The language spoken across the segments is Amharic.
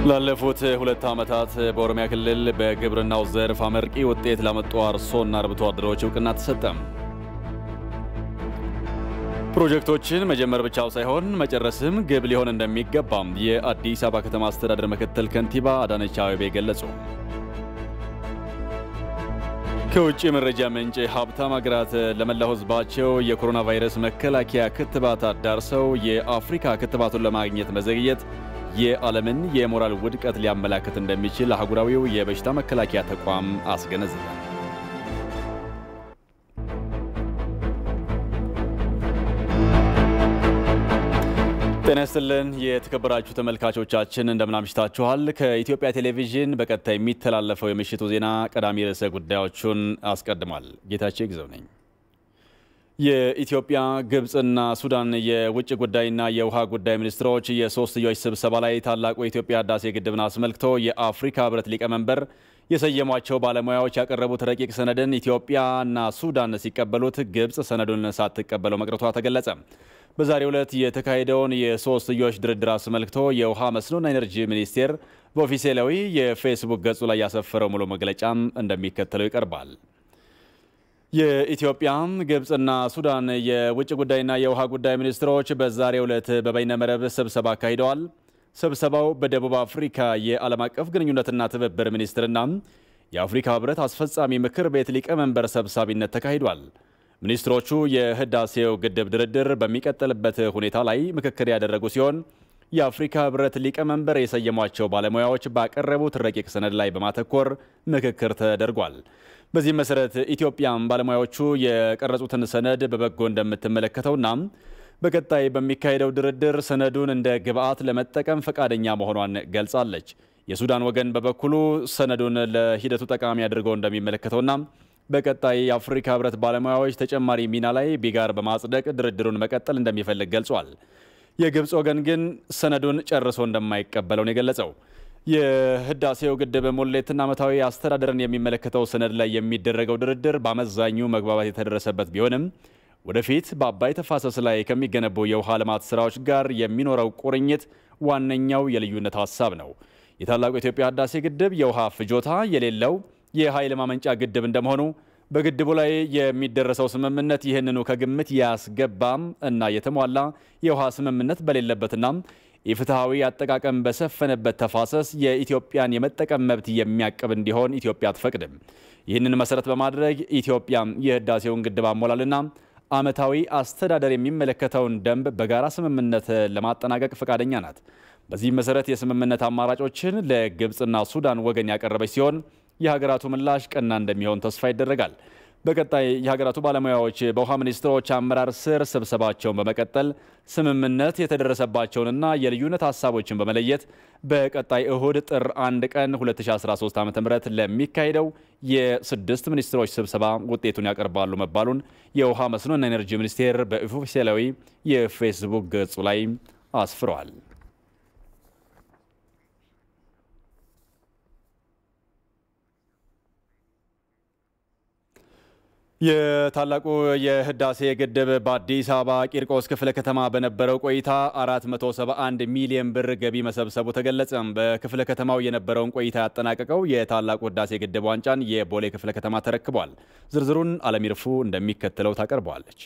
ላለፉት ሁለት ዓመታት በኦሮሚያ ክልል በግብርናው ዘርፍ አመርቂ ውጤት ላመጡ አርሶና አርብቶ አደሮች እውቅና ተሰጠም። ፕሮጀክቶችን መጀመር ብቻው ሳይሆን መጨረስም ግብ ሊሆን እንደሚገባም የአዲስ አበባ ከተማ አስተዳደር ምክትል ከንቲባ አዳነች አቤቤ ገለጹ። ከውጭ መረጃ ምንጭ ሀብታም ሀገራት ለመላው ሕዝባቸው የኮሮና ቫይረስ መከላከያ ክትባት አዳርሰው የአፍሪካ ክትባቱን ለማግኘት መዘግየት የዓለምን የሞራል ውድቀት ሊያመላክት እንደሚችል አህጉራዊው የበሽታ መከላከያ ተቋም አስገነዘበ። ጤና ይስጥልን የተከበራችሁ ተመልካቾቻችን እንደምን አምሽታችኋል። ከኢትዮጵያ ቴሌቪዥን በቀጥታ የሚተላለፈው የምሽቱ ዜና ቀዳሚ ርዕሰ ጉዳዮቹን አስቀድሟል። ጌታቸው ግዘው ነኝ። የኢትዮጵያ ግብፅና ሱዳን የውጭ ጉዳይና የውሃ ጉዳይ ሚኒስትሮች የሶስትዮሽ ስብሰባ ላይ ታላቁ የኢትዮጵያ ህዳሴ ግድብን አስመልክቶ የአፍሪካ ህብረት ሊቀመንበር የሰየሟቸው ባለሙያዎች ያቀረቡት ረቂቅ ሰነድን ኢትዮጵያና ሱዳን ሲቀበሉት ግብፅ ሰነዱን ሳትቀበለው መቅረቷ ተገለጸ። በዛሬው ዕለት የተካሄደውን የሶስትዮሽ ድርድር አስመልክቶ የውሃ መስኖና ኢነርጂ ሚኒስቴር በኦፊሴላዊ የፌስቡክ ገጹ ላይ ያሰፈረው ሙሉ መግለጫም እንደሚከተለው ይቀርባል። የኢትዮጵያ ግብፅና ሱዳን የውጭ ጉዳይና የውሃ ጉዳይ ሚኒስትሮች በዛሬው ዕለት በበይነመረብ ስብሰባ አካሂደዋል። ስብሰባው በደቡብ አፍሪካ የዓለም አቀፍ ግንኙነትና ትብብር ሚኒስትርና የአፍሪካ ህብረት አስፈጻሚ ምክር ቤት ሊቀመንበር ሰብሳቢነት ተካሂዷል። ሚኒስትሮቹ የህዳሴው ግድብ ድርድር በሚቀጥልበት ሁኔታ ላይ ምክክር ያደረጉ ሲሆን የአፍሪካ ህብረት ሊቀመንበር የሰየሟቸው ባለሙያዎች ባቀረቡት ረቂቅ ሰነድ ላይ በማተኮር ምክክር ተደርጓል። በዚህም መሰረት ኢትዮጵያም ባለሙያዎቹ የቀረጹትን ሰነድ በበጎ እንደምትመለከተውና በቀጣይ በሚካሄደው ድርድር ሰነዱን እንደ ግብዓት ለመጠቀም ፈቃደኛ መሆኗን ገልጻለች። የሱዳን ወገን በበኩሉ ሰነዱን ለሂደቱ ጠቃሚ አድርገው እንደሚመለከተውና በቀጣይ የአፍሪካ ህብረት ባለሙያዎች ተጨማሪ ሚና ላይ ቢጋር በማጽደቅ ድርድሩን መቀጠል እንደሚፈልግ ገልጿል። የግብፅ ወገን ግን ሰነዱን ጨርሶ እንደማይቀበለው ነው የገለጸው። የህዳሴው ግድብ ሙሌትና ዓመታዊ አስተዳደርን የሚመለከተው ሰነድ ላይ የሚደረገው ድርድር በአመዛኙ መግባባት የተደረሰበት ቢሆንም ወደፊት በአባይ ተፋሰስ ላይ ከሚገነቡ የውሃ ልማት ስራዎች ጋር የሚኖረው ቁርኝት ዋነኛው የልዩነት ሀሳብ ነው። የታላቁ የኢትዮጵያ ህዳሴ ግድብ የውሃ ፍጆታ የሌለው የኃይል ማመንጫ ግድብ እንደመሆኑ በግድቡ ላይ የሚደረሰው ስምምነት ይህንኑ ከግምት ያስገባም እና የተሟላ የውሃ ስምምነት በሌለበትና የፍትሐዊ አጠቃቀም በሰፈነበት ተፋሰስ የኢትዮጵያን የመጠቀም መብት የሚያቅብ እንዲሆን ኢትዮጵያ አትፈቅድም። ይህንን መሰረት በማድረግ ኢትዮጵያ የህዳሴውን ግድብ አሞላልና ዓመታዊ አስተዳደር የሚመለከተውን ደንብ በጋራ ስምምነት ለማጠናቀቅ ፈቃደኛ ናት። በዚህ መሰረት የስምምነት አማራጮችን ለግብፅና ሱዳን ወገን ያቀረበች ሲሆን የሀገራቱ ምላሽ ቀና እንደሚሆን ተስፋ ይደረጋል። በቀጣይ የሀገራቱ ባለሙያዎች በውሃ ሚኒስትሮች አመራር ስር ስብሰባቸውን በመቀጠል ስምምነት የተደረሰባቸውንና የልዩነት ሀሳቦችን በመለየት በቀጣይ እሁድ ጥር 1 ቀን 2013 ዓ ም ለሚካሄደው የስድስት ሚኒስትሮች ስብሰባ ውጤቱን ያቀርባሉ መባሉን የውሃ መስኖና ኤነርጂ ሚኒስቴር በኦፊሴላዊ የፌስቡክ ገጹ ላይ አስፍረዋል። የታላቁ የህዳሴ ግድብ በአዲስ አበባ ቂርቆስ ክፍለ ከተማ በነበረው ቆይታ 471 ሚሊዮን ብር ገቢ መሰብሰቡ ተገለጸ። በክፍለ ከተማው የነበረውን ቆይታ ያጠናቀቀው የታላቁ ህዳሴ ግድብ ዋንጫን የቦሌ ክፍለ ከተማ ተረክቧል። ዝርዝሩን አለሚርፉ እንደሚከተለው ታቀርበዋለች።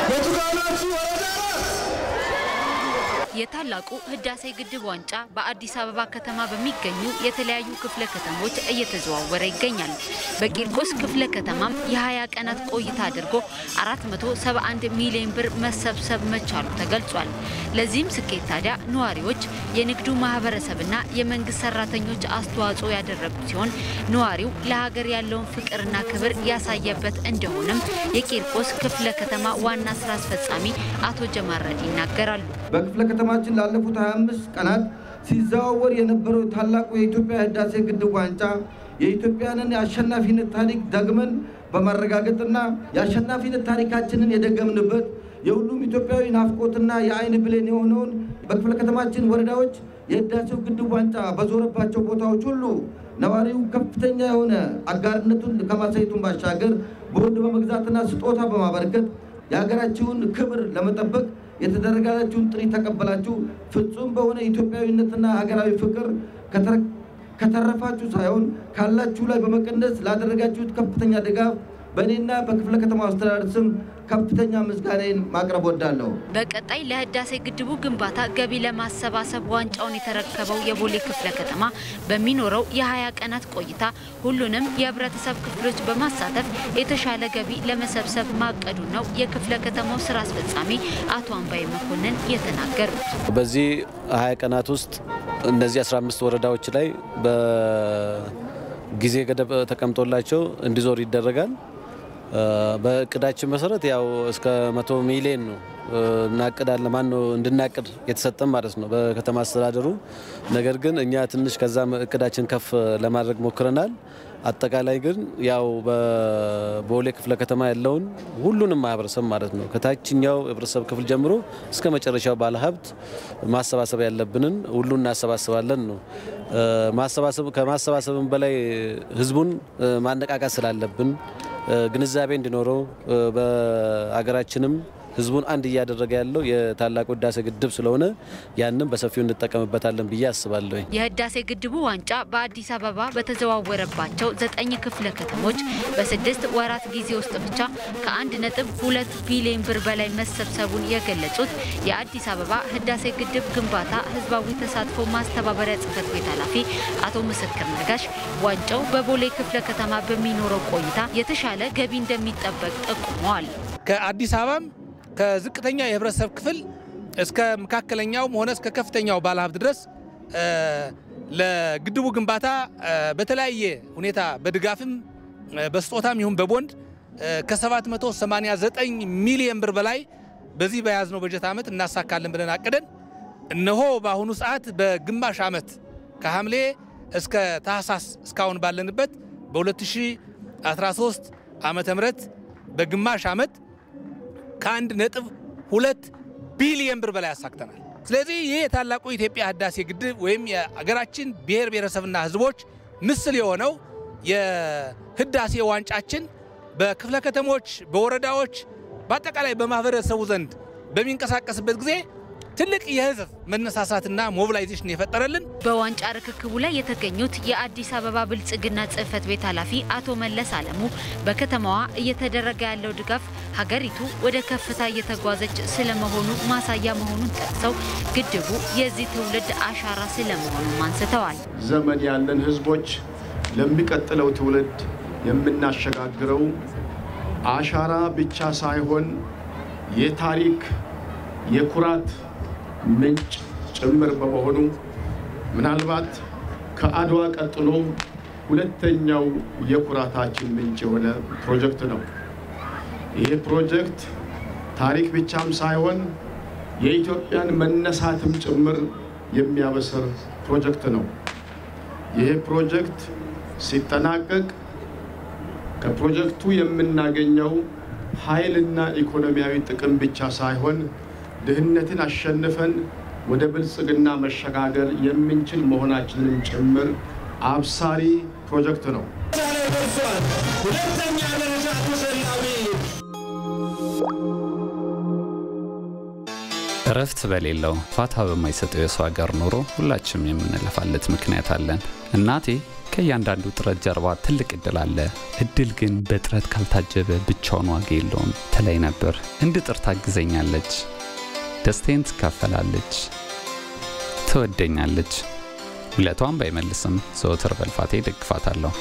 የታላቁ ህዳሴ ግድብ ዋንጫ በአዲስ አበባ ከተማ በሚገኙ የተለያዩ ክፍለ ከተሞች እየተዘዋወረ ይገኛል። በቂርቆስ ክፍለ ከተማም የ20 ቀናት ቆይታ አድርጎ 471 ሚሊዮን ብር መሰብሰብ መቻሉ ተገልጿል። ለዚህም ስኬት ታዲያ ነዋሪዎች፣ የንግዱ ማህበረሰብና የመንግስት ሰራተኞች አስተዋጽኦ ያደረጉ ሲሆን ነዋሪው ለሀገር ያለውን ፍቅርና ክብር ያሳየበት እንደሆነም የቂርቆስ ክፍለ ከተማ ዋና ስራ አስፈጻሚ አቶ ጀማረድ ይናገራሉ። በክፍለ ከተማችን ላለፉት 25 ቀናት ሲዘዋወር የነበረው ታላቁ የኢትዮጵያ ህዳሴ ግድብ ዋንጫ የኢትዮጵያንን የአሸናፊነት ታሪክ ደግመን በማረጋገጥና የአሸናፊነት ታሪካችንን የደገምንበት የሁሉም ኢትዮጵያዊ ናፍቆትና የአይን ብሌን የሆነውን በክፍለ ከተማችን ወረዳዎች የህዳሴው ግድብ ዋንጫ በዞረባቸው ቦታዎች ሁሉ ነዋሪው ከፍተኛ የሆነ አጋርነቱን ከማሳየቱን ባሻገር ቦንድ በመግዛትና ስጦታ በማበረከት የሀገራችውን ክብር ለመጠበቅ የተደረጋችሁን ጥሪ ተቀበላችሁ ፍጹም በሆነ ኢትዮጵያዊነትና ሀገራዊ ፍቅር ከተረፋችሁ ሳይሆን ካላችሁ ላይ በመቀነስ ላደረጋችሁት ከፍተኛ ድጋፍ በእኔና በክፍለ ከተማ አስተዳደር ስም ከፍተኛ ምስጋናዬን ማቅረብ ወዳለሁ። በቀጣይ ለህዳሴ ግድቡ ግንባታ ገቢ ለማሰባሰብ ዋንጫውን የተረከበው የቦሌ ክፍለ ከተማ በሚኖረው የ20 ቀናት ቆይታ ሁሉንም የህብረተሰብ ክፍሎች በማሳተፍ የተሻለ ገቢ ለመሰብሰብ ማቀዱ ነው የክፍለ ከተማው ስራ አስፈጻሚ አቶ አምባይ መኮንን የተናገሩት። በዚህ 20 ቀናት ውስጥ እነዚህ 15 ወረዳዎች ላይ በጊዜ ገደብ ተቀምጦላቸው እንዲዞር ይደረጋል። በእቅዳችን መሰረት ያው እስከ መቶ ሚሊዮን ነው እናቅዳለን ማን ነው እንድናቅድ የተሰጠን ማለት ነው በከተማ አስተዳደሩ። ነገር ግን እኛ ትንሽ ከዛ እቅዳችን ከፍ ለማድረግ ሞክረናል። አጠቃላይ ግን ያው በቦሌ ክፍለ ከተማ ያለውን ሁሉንም ማህበረሰብ ማለት ነው ከታችኛው ህብረተሰብ ክፍል ጀምሮ እስከ መጨረሻው ባለሀብት ማሰባሰብ ያለብንን ሁሉ እናሰባስባለን ነው። ማሰባሰብ ከማሰባሰብም በላይ ህዝቡን ማነቃቃት ስላለብን ግንዛቤ እንዲኖረው በሀገራችንም ህዝቡን አንድ እያደረገ ያለው የታላቁ ህዳሴ ግድብ ስለሆነ ያንም በሰፊው እንጠቀምበታለን ብዬ አስባለሁ። የህዳሴ ግድቡ ዋንጫ በአዲስ አበባ በተዘዋወረባቸው ዘጠኝ ክፍለ ከተሞች በስድስት ወራት ጊዜ ውስጥ ብቻ ከአንድ ነጥብ ሁለት ቢሊዮን ብር በላይ መሰብሰቡን የገለጹት የአዲስ አበባ ህዳሴ ግድብ ግንባታ ህዝባዊ ተሳትፎ ማስተባበሪያ ጽህፈት ቤት ኃላፊ አቶ ምስክር ነጋሽ ዋንጫው በቦሌ ክፍለ ከተማ በሚኖረው ቆይታ የተሻለ ገቢ እንደሚጠበቅ ጠቁመዋል። ከአዲስ አበባም ከዝቅተኛ የህብረተሰብ ክፍል እስከ መካከለኛውም ሆነ እስከ ከፍተኛው ባለሀብት ድረስ ለግድቡ ግንባታ በተለያየ ሁኔታ በድጋፍም በስጦታም ይሁን በቦንድ ከ789 ሚሊዮን ብር በላይ በዚህ በያዝነው በጀት ዓመት እናሳካለን ብለን አቅደን እነሆ በአሁኑ ሰዓት በግማሽ ዓመት ከሐምሌ እስከ ታህሳስ እስካሁን ባለንበት በ2013 ዓመተ ምህረት በግማሽ ዓመት ከአንድ ነጥብ ሁለት ቢሊየን ብር በላይ አሳክተናል። ስለዚህ ይህ የታላቁ የኢትዮጵያ ህዳሴ ግድብ ወይም የሀገራችን ብሔር ብሔረሰብና ህዝቦች ምስል የሆነው የህዳሴ ዋንጫችን በክፍለ ከተሞች፣ በወረዳዎች፣ በአጠቃላይ በማህበረሰቡ ዘንድ በሚንቀሳቀስበት ጊዜ ትልቅ የህዝብ መነሳሳትና ሞቢላይዜሽን የፈጠረልን በዋንጫ ርክክቡ ላይ የተገኙት የአዲስ አበባ ብልጽግና ጽህፈት ቤት ኃላፊ አቶ መለስ አለሙ በከተማዋ እየተደረገ ያለው ድጋፍ ሀገሪቱ ወደ ከፍታ እየተጓዘች ስለመሆኑ ማሳያ መሆኑን ጠቅሰው ግድቡ የዚህ ትውልድ አሻራ ስለመሆኑም አንስተዋል። ዘመን ያለን ህዝቦች ለሚቀጥለው ትውልድ የምናሸጋግረው አሻራ ብቻ ሳይሆን የታሪክ የኩራት ምንጭ ጭምር በመሆኑ ምናልባት ከአድዋ ቀጥሎ ሁለተኛው የኩራታችን ምንጭ የሆነ ፕሮጀክት ነው። ይህ ፕሮጀክት ታሪክ ብቻም ሳይሆን የኢትዮጵያን መነሳትም ጭምር የሚያበስር ፕሮጀክት ነው። ይህ ፕሮጀክት ሲጠናቀቅ ከፕሮጀክቱ የምናገኘው ኃይልና ኢኮኖሚያዊ ጥቅም ብቻ ሳይሆን ድህነትን አሸንፈን ወደ ብልጽግና መሸጋገር የምንችል መሆናችንን ጭምር አብሳሪ ፕሮጀክት ነው። እረፍት በሌለው ፋታ በማይሰጠው የሰው ሀገር ኑሮ ሁላችንም የምንለፋለት ምክንያት አለን። እናቴ ከእያንዳንዱ ጥረት ጀርባ ትልቅ እድል አለ። እድል ግን በጥረት ካልታጀበ ብቻውን ዋጋ የለውም ትለኝ ነበር። እንድጥር ታግዘኛለች፣ ደስታዬን ትካፈላለች፣ ትወደኛለች። ውለቷን ባይመልስም ዘወትር በልፋቴ ደግፋታለሁ።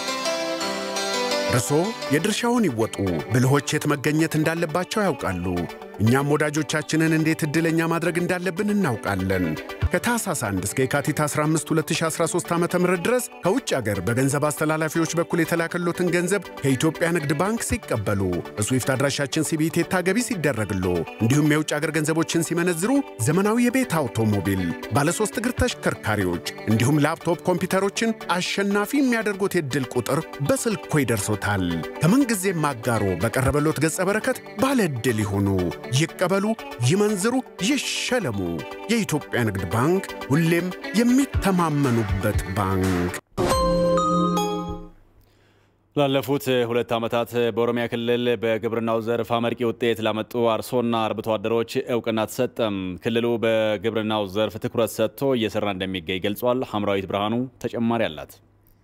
እርሶ የድርሻውን ይወጡ። ብልሆች የት መገኘት እንዳለባቸው ያውቃሉ። እኛም ወዳጆቻችንን እንዴት ዕድለኛ ማድረግ እንዳለብን እናውቃለን። ከታህሳስ 1 እስከ የካቲት 15 2013 ዓ ም ድረስ ከውጭ አገር በገንዘብ አስተላላፊዎች በኩል የተላከሎትን ገንዘብ ከኢትዮጵያ ንግድ ባንክ ሲቀበሉ በስዊፍት አድራሻችን ሲቢቴታ ገቢ ሲደረግሎ እንዲሁም የውጭ አገር ገንዘቦችን ሲመነዝሩ ዘመናዊ የቤት አውቶሞቢል፣ ባለሶስት እግር ተሽከርካሪዎች እንዲሁም ላፕቶፕ ኮምፒውተሮችን አሸናፊ የሚያደርጉት የዕድል ቁጥር በስልኮ ይደርሶታል። ከምንጊዜም አጋሮ በቀረበሎት ገጸ በረከት ባለ ዕድል ይሁኑ። ይቀበሉ፣ ይመንዝሩ፣ ይሸለሙ። የኢትዮጵያ ንግድ ባንክ ሁሌም የሚተማመኑበት ባንክ። ላለፉት ሁለት ዓመታት በኦሮሚያ ክልል በግብርናው ዘርፍ አመርቂ ውጤት ላመጡ አርሶና አርብቶ አደሮች እውቅና ተሰጠም። ክልሉ በግብርናው ዘርፍ ትኩረት ሰጥቶ እየሰራ እንደሚገኝ ገልጿል። ሐምራዊት ብርሃኑ ተጨማሪ አላት።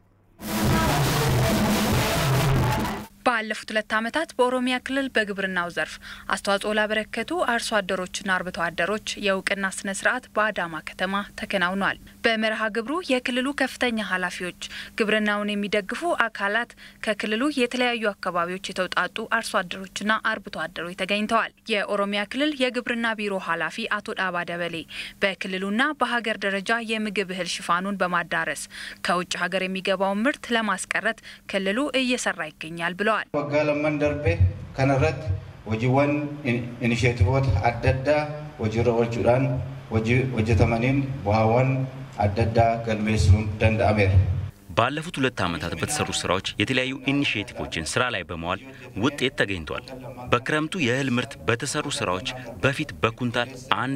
ባለፉት ሁለት ዓመታት በኦሮሚያ ክልል በግብርናው ዘርፍ አስተዋጽኦ ላበረከቱ አርሶ አደሮችና አርብቶ አደሮች የእውቅና ስነ ስርዓት በአዳማ ከተማ ተከናውኗል። በመርሃ ግብሩ የክልሉ ከፍተኛ ኃላፊዎች፣ ግብርናውን የሚደግፉ አካላት፣ ከክልሉ የተለያዩ አካባቢዎች የተውጣጡ አርሶ አደሮችና አርብቶ አደሮች ተገኝተዋል። የኦሮሚያ ክልል የግብርና ቢሮ ኃላፊ አቶ ዳባ ደበሌ በክልሉና በሀገር ደረጃ የምግብ እህል ሽፋኑን በማዳረስ ከውጭ ሀገር የሚገባውን ምርት ለማስቀረት ክልሉ እየሰራ ይገኛል ብለዋል። ወጋ ለመን ደርቤ ከነረት hojiiwwan inisheetivoota adda addaa hojiirra oolchuudhaan hojjetamaniin bu'aawwan adda addaa galmeessuun danda'ameera. ባለፉት ሁለት ዓመታት በተሰሩ ስራዎች የተለያዩ ኢኒሽቲቮችን ስራ ላይ በመዋል ውጤት ተገኝቷል። በክረምቱ የእህል ምርት በተሰሩ ስራዎች በፊት በኩንታል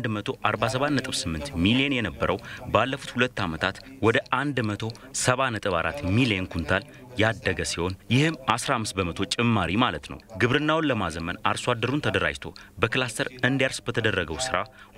147.8 ሚሊዮን የነበረው ባለፉት ሁለት ዓመታት ወደ 170.4 ሚሊዮን ኩንታል ያደገ ሲሆን ይህም 15 በመቶ ጭማሪ ማለት ነው። ግብርናውን ለማዘመን አርሶ አደሩን ተደራጅቶ በክላስተር እንዲያርስ በተደረገው ስራ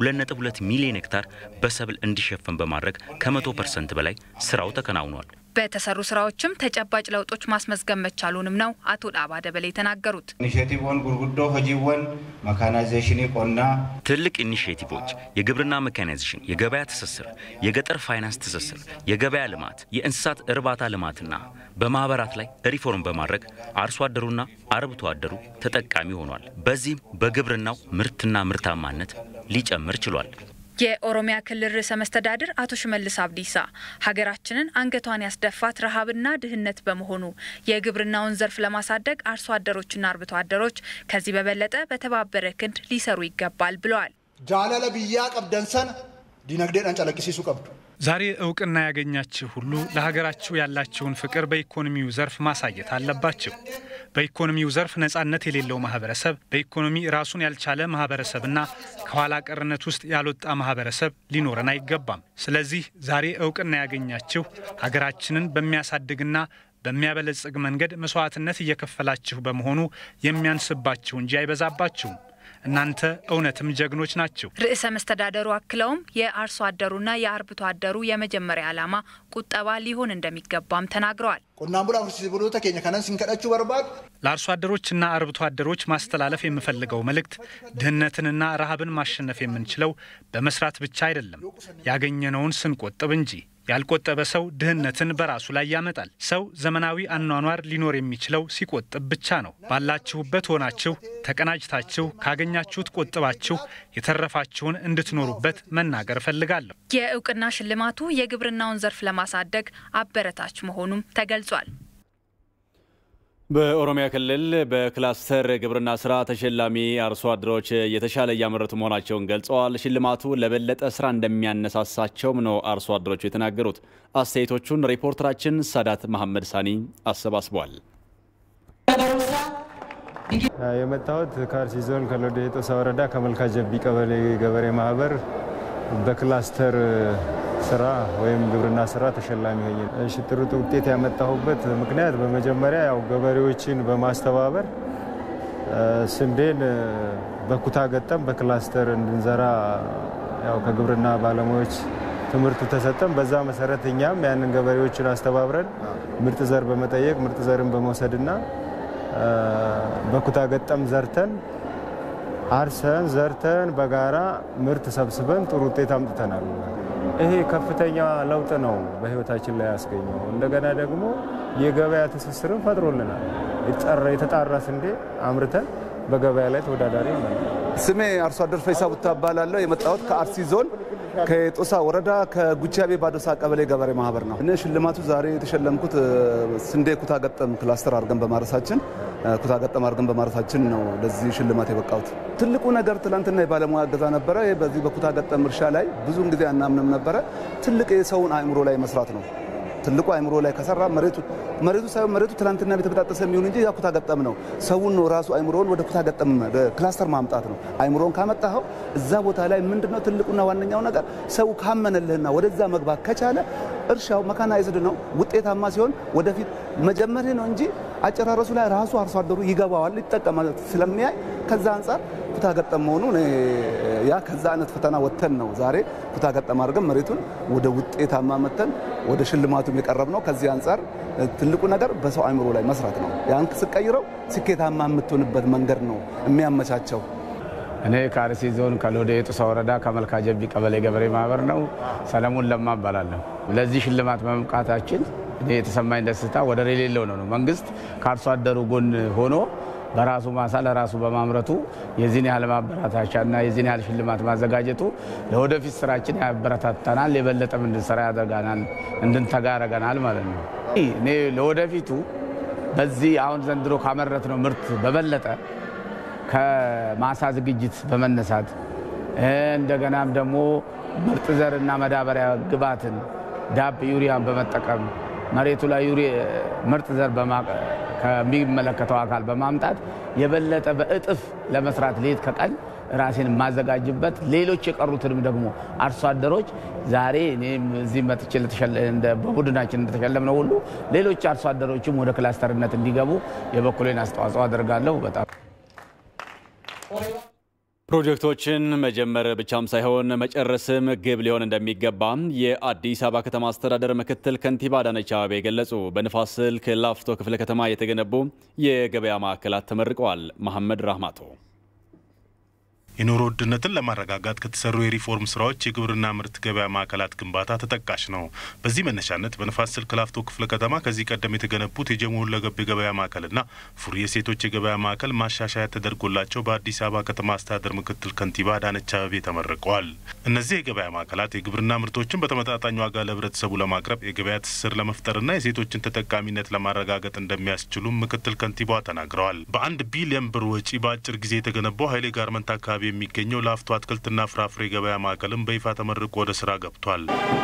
2.2 ሚሊዮን ሄክታር በሰብል እንዲሸፈን በማድረግ ከመቶ ፐርሰንት በላይ ስራው ተከናውኗል። በተሰሩ ስራዎችም ተጨባጭ ለውጦች ማስመዝገብ መቻሉንም ነው አቶ ዳባ ደበሌ የተናገሩት። ኢኒሼቲቭን ጉርጉዶ hojiiwwan መካናይዜሽን ቆና ትልቅ ኢኒሽቲቮች የግብርና ሜካናይዜሽን፣ የገበያ ትስስር፣ የገጠር ፋይናንስ ትስስር፣ የገበያ ልማት፣ የእንስሳት እርባታ ልማትና በማህበራት ላይ ሪፎርም በማድረግ አርሶ አደሩና አርብቶ አደሩ ተጠቃሚ ሆኗል። በዚህም በግብርናው ምርትና ምርታማነት ሊጨምር ችሏል። የኦሮሚያ ክልል ርዕሰ መስተዳድር አቶ ሽመልስ አብዲሳ ሀገራችንን አንገቷን ያስደፋት ረሃብና ድህነት በመሆኑ የግብርናውን ዘርፍ ለማሳደግ አርሶ አደሮችና አርብቶ አደሮች ከዚህ በበለጠ በተባበረ ክንድ ሊሰሩ ይገባል ብለዋል። ጃለለ ብያ ቀብደንሰን ዲነግዴን ጨለቅሲሱ ቀብዱ ዛሬ እውቅና ያገኛችሁ ሁሉ ለሀገራችሁ ያላችሁን ፍቅር በኢኮኖሚው ዘርፍ ማሳየት አለባችሁ። በኢኮኖሚው ዘርፍ ነጻነት የሌለው ማህበረሰብ፣ በኢኮኖሚ ራሱን ያልቻለ ማህበረሰብና ከኋላ ቀርነት ውስጥ ያልወጣ ማህበረሰብ ሊኖረን አይገባም። ስለዚህ ዛሬ እውቅና ያገኛችሁ ሀገራችንን በሚያሳድግና በሚያበለጽግ መንገድ መስዋዕትነት እየከፈላችሁ በመሆኑ የሚያንስባችሁ እንጂ አይበዛባችሁም። እናንተ እውነትም ጀግኖች ናችሁ። ርዕሰ መስተዳደሩ አክለውም የአርሶ አደሩና የአርብቶ አደሩ የመጀመሪያ ዓላማ ቁጠባ ሊሆን እንደሚገባም ተናግረዋል። ቆናን ቡላ ፍርሲስ ብሎተ ኬኛ ከነን ሲንከዳችሁ በርባድ ለአርሶ አደሮችና አርብቶ አደሮች ማስተላለፍ የምፈልገው መልእክት ድህነትንና ረሃብን ማሸነፍ የምንችለው በመስራት ብቻ አይደለም፣ ያገኘነውን ስንቆጥብ እንጂ። ያልቆጠበ ሰው ድህነትን በራሱ ላይ ያመጣል። ሰው ዘመናዊ አኗኗር ሊኖር የሚችለው ሲቆጥብ ብቻ ነው። ባላችሁበት ሆናችሁ ተቀናጅታችሁ ካገኛችሁት ቆጥባችሁ የተረፋችሁን እንድትኖሩበት መናገር እፈልጋለሁ። የእውቅና ሽልማቱ የግብርናውን ዘርፍ ለማሳደግ አበረታች መሆኑም ተገልጿል። በኦሮሚያ ክልል በክላስተር ግብርና ስራ ተሸላሚ አርሶ አደሮች የተሻለ እያመረቱ መሆናቸውን ገልጸዋል። ሽልማቱ ለበለጠ ስራ እንደሚያነሳሳቸውም ነው አርሶ አደሮቹ የተናገሩት። አስተያየቶቹን ሪፖርተራችን ሳዳት መሐመድ ሳኒ አሰባስቧል። የመጣሁት ከአርሲ ዞን ከሎዴ ጦሳ ወረዳ ከመልካ ጀቢ ቀበሌ ገበሬ ማህበር በክላስተር ስራ ወይም ግብርና ስራ ተሸላሚ ሆኜ እሺ፣ ጥሩ ውጤት ያመጣሁበት ምክንያት በመጀመሪያ ያው ገበሬዎችን በማስተባበር ስንዴን በኩታ ገጠም በክላስተር እንድንዘራ ያው ከግብርና ባለሙያዎች ትምህርቱ ተሰጠን። በዛ መሰረት እኛም ያንን ገበሬዎችን አስተባብረን ምርጥ ዘር በመጠየቅ ምርጥ ዘርን በመውሰድና በኩታ ገጠም ዘርተን አርሰን ዘርተን በጋራ ምርት ሰብስበን ጥሩ ውጤት አምጥተናል። ይሄ ከፍተኛ ለውጥ ነው በህይወታችን ላይ ያስገኘው። እንደገና ደግሞ የገበያ ትስስርን ፈጥሮልናል። የተጣራ ስንዴ አምርተን በገበያ ላይ ተወዳዳሪ ነው። ስሜ አርሶ አደር ፈይሳ ቡታ እባላለሁ። የመጣሁት ከአርሲ ዞን ከጦሳ ወረዳ ከጉቻቤ ባዶሳ ቀበሌ ገበሬ ማህበር ነው። እኔ ሽልማቱ ዛሬ የተሸለምኩት ስንዴ ኩታ ገጠም ክላስተር አድርገን በማረሳችን ኩታ ገጠም አድርገን በማረሳችን ነው ለዚህ ሽልማት የበቃሁት። ትልቁ ነገር ትናንትና የባለሙያ እገዛ ነበረ። በዚህ በኩታ ገጠም እርሻ ላይ ብዙውን ጊዜ አናምንም ነበረ። ትልቅ የሰውን አእምሮ ላይ መስራት ነው። ትልቁ አእምሮ ላይ ከሰራ መሬቱ መሬቱ ሳይሆን መሬቱ ትናንትና የተበጣጠሰ የሚሆን እንጂ ኩታ ገጠም ነው። ሰውን ነው ራሱ አእምሮውን ወደ ኩታ ገጠም ክላስተር ማምጣት ነው። አእምሮን ካመጣኸው እዛ ቦታ ላይ ምንድነው ትልቁና ዋነኛው ነገር ሰው ካመነልህና ወደዛ መግባት ከቻለ እርሻው መካናይዝድ ነው። ውጤታማ ሲሆን ወደፊት መጀመርህ ነው እንጂ አጨራረሱ ላይ ራሱ አርሶ አደሩ ይገባዋል፣ ይጠቀማል ስለሚያይ ከዛ አንጻር ኩታ ገጠም መሆኑ ያ ከዛ አይነት ፈተና ወጥተን ነው ዛሬ ኩታ ገጠም አድርገን መሬቱን ወደ ውጤታማ መተን ወደ ሽልማቱም የቀረብ ነው። ከዚህ አንጻር ትልቁ ነገር በሰው አእምሮ ላይ መስራት ነው። ያን ስቀይረው ስኬታማ የምትሆንበት መንገድ ነው የሚያመቻቸው። እኔ ከአርሲ ዞን ከሎዴ ጡሳ ወረዳ ከመልካ ጀቢ ቀበሌ ገበሬ ማህበር ነው። ሰለሞን ለማ እባላለሁ። ለዚህ ሽልማት በመብቃታችን እኔ የተሰማኝ ደስታ ወደር የሌለው ነው ነው መንግስት ከአርሶ አደሩ ጎን ሆኖ በራሱ ማሳ ለራሱ በማምረቱ የዚህን ያህል ማበረታቻና የዚህን ያህል ሽልማት ማዘጋጀቱ ለወደፊት ስራችን ያበረታታናል፣ የበለጠም እንድንሰራ ያደርጋናል፣ እንድንተጋ ያደርገናል ማለት ነው። እኔ ለወደፊቱ በዚህ አሁን ዘንድሮ ካመረት ነው ምርት በበለጠ ከማሳ ዝግጅት በመነሳት እንደገናም ደግሞ ምርጥ ዘርና መዳበሪያ ግብዓትን ዳፕ ዩሪያን በመጠቀም መሬቱ ላይ ምርጥ ዘር ከሚመለከተው አካል በማምጣት የበለጠ በእጥፍ ለመስራት ሌት ከቀን ራሴን የማዘጋጅበት ሌሎች የቀሩትንም ደግሞ አርሶ አደሮች ዛሬ እኔም እዚህ መጥቼ በቡድናችን እንደተሸለምነው ሁሉ ሌሎች አርሶ አደሮችም ወደ ክላስተርነት እንዲገቡ የበኩሌን አስተዋጽኦ አደርጋለሁ። በጣም ፕሮጀክቶችን መጀመር ብቻም ሳይሆን መጨረስም ግብ ሊሆን እንደሚገባ የአዲስ አበባ ከተማ አስተዳደር ምክትል ከንቲባ አዳነች አቤቤ ገለጹ። በንፋስ ስልክ ላፍቶ ክፍለ ከተማ የተገነቡ የገበያ ማዕከላት ተመርቀዋል። መሐመድ ራህማቶ የኑሮ ውድነትን ለማረጋጋት ከተሰሩ የሪፎርም ስራዎች የግብርና ምርት ገበያ ማዕከላት ግንባታ ተጠቃሽ ነው። በዚህ መነሻነት በንፋስ ስልክ ላፍቶ ክፍለ ከተማ ከዚህ ቀደም የተገነቡት የጀሞ ሁለገብ የገበያ ማዕከልና ፉሪ የሴቶች የገበያ ማዕከል ማሻሻያ ተደርጎላቸው በአዲስ አበባ ከተማ አስተዳደር ምክትል ከንቲባ አዳነች አቤቤ ተመርቀዋል። እነዚህ የገበያ ማዕከላት የግብርና ምርቶችን በተመጣጣኝ ዋጋ ለህብረተሰቡ ለማቅረብ የገበያ ትስስር ለመፍጠርና የሴቶችን ተጠቃሚነት ለማረጋገጥ እንደሚያስችሉም ምክትል ከንቲባዋ ተናግረዋል። በአንድ ቢሊዮን ብር ወጪ በአጭር ጊዜ የተገነባው ኃይሌ ጋርመንት አካባቢ የሚገኘው ላፍቶ አትክልትና ፍራፍሬ ገበያ ማዕከልም በይፋ ተመርቆ ወደ ስራ ገብቷል።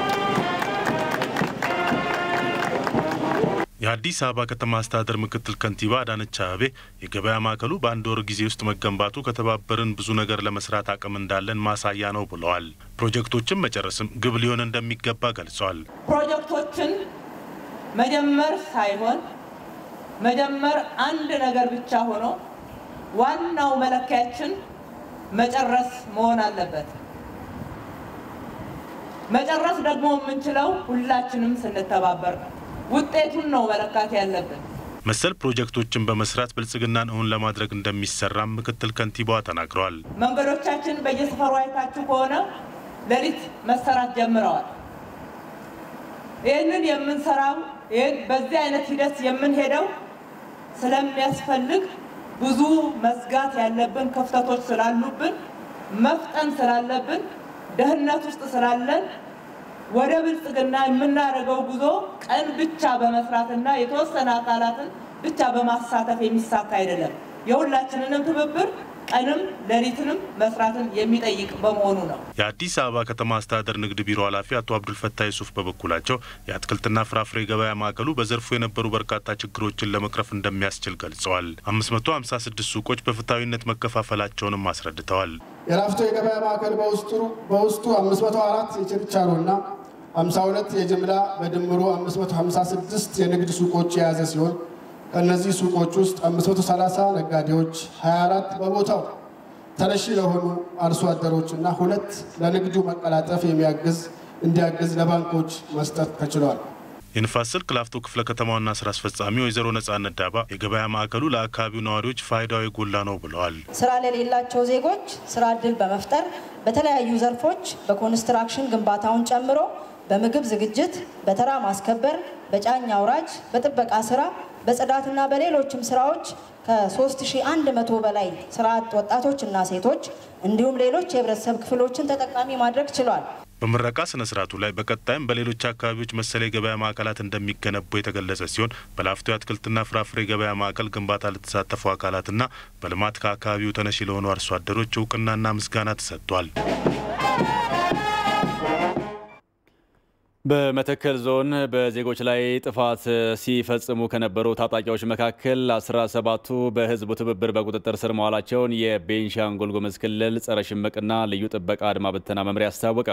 የአዲስ አበባ ከተማ አስተዳደር ምክትል ከንቲባ አዳነች አቤቤ የገበያ ማዕከሉ በአንድ ወር ጊዜ ውስጥ መገንባቱ ከተባበርን ብዙ ነገር ለመስራት አቅም እንዳለን ማሳያ ነው ብለዋል። ፕሮጀክቶችን መጨረስም ግብ ሊሆን እንደሚገባ ገልጸዋል። ፕሮጀክቶችን መጀመር ሳይሆን መጀመር አንድ ነገር ብቻ ሆኖ ዋናው መለኪያችን መጨረስ መሆን አለበት። መጨረስ ደግሞ የምንችለው ሁላችንም ስንተባበር ነው። ውጤቱን ነው መለካት ያለብን። መሰል ፕሮጀክቶችን በመስራት ብልጽግናን እውን ለማድረግ እንደሚሰራም ምክትል ከንቲባዋ ተናግረዋል። መንገዶቻችን በየሰፈሩ አይታችሁ ከሆነ ሌሊት መሰራት ጀምረዋል። ይህንን የምንሰራው በዚህ አይነት ሂደት የምንሄደው ስለሚያስፈልግ ብዙ መዝጋት ያለብን ክፍተቶች ስላሉብን መፍጠን ስላለብን ደህንነት ውስጥ ስላለን ወደ ብልጽግና የምናደርገው ጉዞ ቀን ብቻ በመስራትና የተወሰነ አካላትን ብቻ በማሳተፍ የሚሳካ አይደለም። የሁላችንንም ትብብር ቀንም ሌሊትንም መስራትን የሚጠይቅ በመሆኑ ነው። የአዲስ አበባ ከተማ አስተዳደር ንግድ ቢሮ ኃላፊ አቶ አብዱልፈታ ዩሱፍ በበኩላቸው የአትክልትና ፍራፍሬ ገበያ ማዕከሉ በዘርፉ የነበሩ በርካታ ችግሮችን ለመቅረፍ እንደሚያስችል ገልጸዋል። 556 ሱቆች በፍትሐዊነት መከፋፈላቸውንም አስረድተዋል። የላፍቶ የገበያ ማዕከል በውስጡ በውስጡ 504 የችርቻሮና 52 የጅምላ በድምሩ 556 የንግድ ሱቆች የያዘ ሲሆን ከእነዚህ ሱቆች ውስጥ 530 ነጋዴዎች፣ 24 በቦታው ተነሺ ለሆኑ አርሶ አደሮች እና ሁለት ለንግዱ መቀላጠፍ የሚያግዝ እንዲያግዝ ለባንኮች መስጠት ተችሏል። የንፋስ ስልክ ላፍቶ ክፍለ ከተማ ዋና ስራ አስፈጻሚ ወይዘሮ ነጻነት ዳባ የገበያ ማዕከሉ ለአካባቢው ነዋሪዎች ፋይዳው የጎላ ነው ብለዋል። ስራ ለሌላቸው ዜጎች ስራ እድል በመፍጠር በተለያዩ ዘርፎች በኮንስትራክሽን ግንባታውን ጨምሮ በምግብ ዝግጅት፣ በተራ ማስከበር፣ በጫኝ አውራጅ፣ በጥበቃ ስራ፣ በጽዳትና በሌሎችም ስራዎች ከ3100 በላይ ስራ አጥ ወጣቶችና ሴቶች እንዲሁም ሌሎች የህብረተሰብ ክፍሎችን ተጠቃሚ ማድረግ ችሏል። በምረቃ ስነ ስርዓቱ ላይ በቀጣይም በሌሎች አካባቢዎች መሰል የገበያ ማዕከላት እንደሚገነቡ የተገለጸ ሲሆን በላፍቶ የአትክልትና ፍራፍሬ ገበያ ማዕከል ግንባታ ለተሳተፉ አካላትና በልማት ከአካባቢው ተነሺ ለሆኑ አርሶ አደሮች እውቅናና ምስጋና ተሰጥቷል። በመተከል ዞን በዜጎች ላይ ጥፋት ሲፈጽሙ ከነበሩ ታጣቂዎች መካከል 17ቱ በህዝቡ ትብብር በቁጥጥር ስር መዋላቸውን የቤንሻንጉል ጉሙዝ ክልል ጸረ ሽምቅና ልዩ ጥበቃ አድማ ብተና መምሪያ አስታወቀ።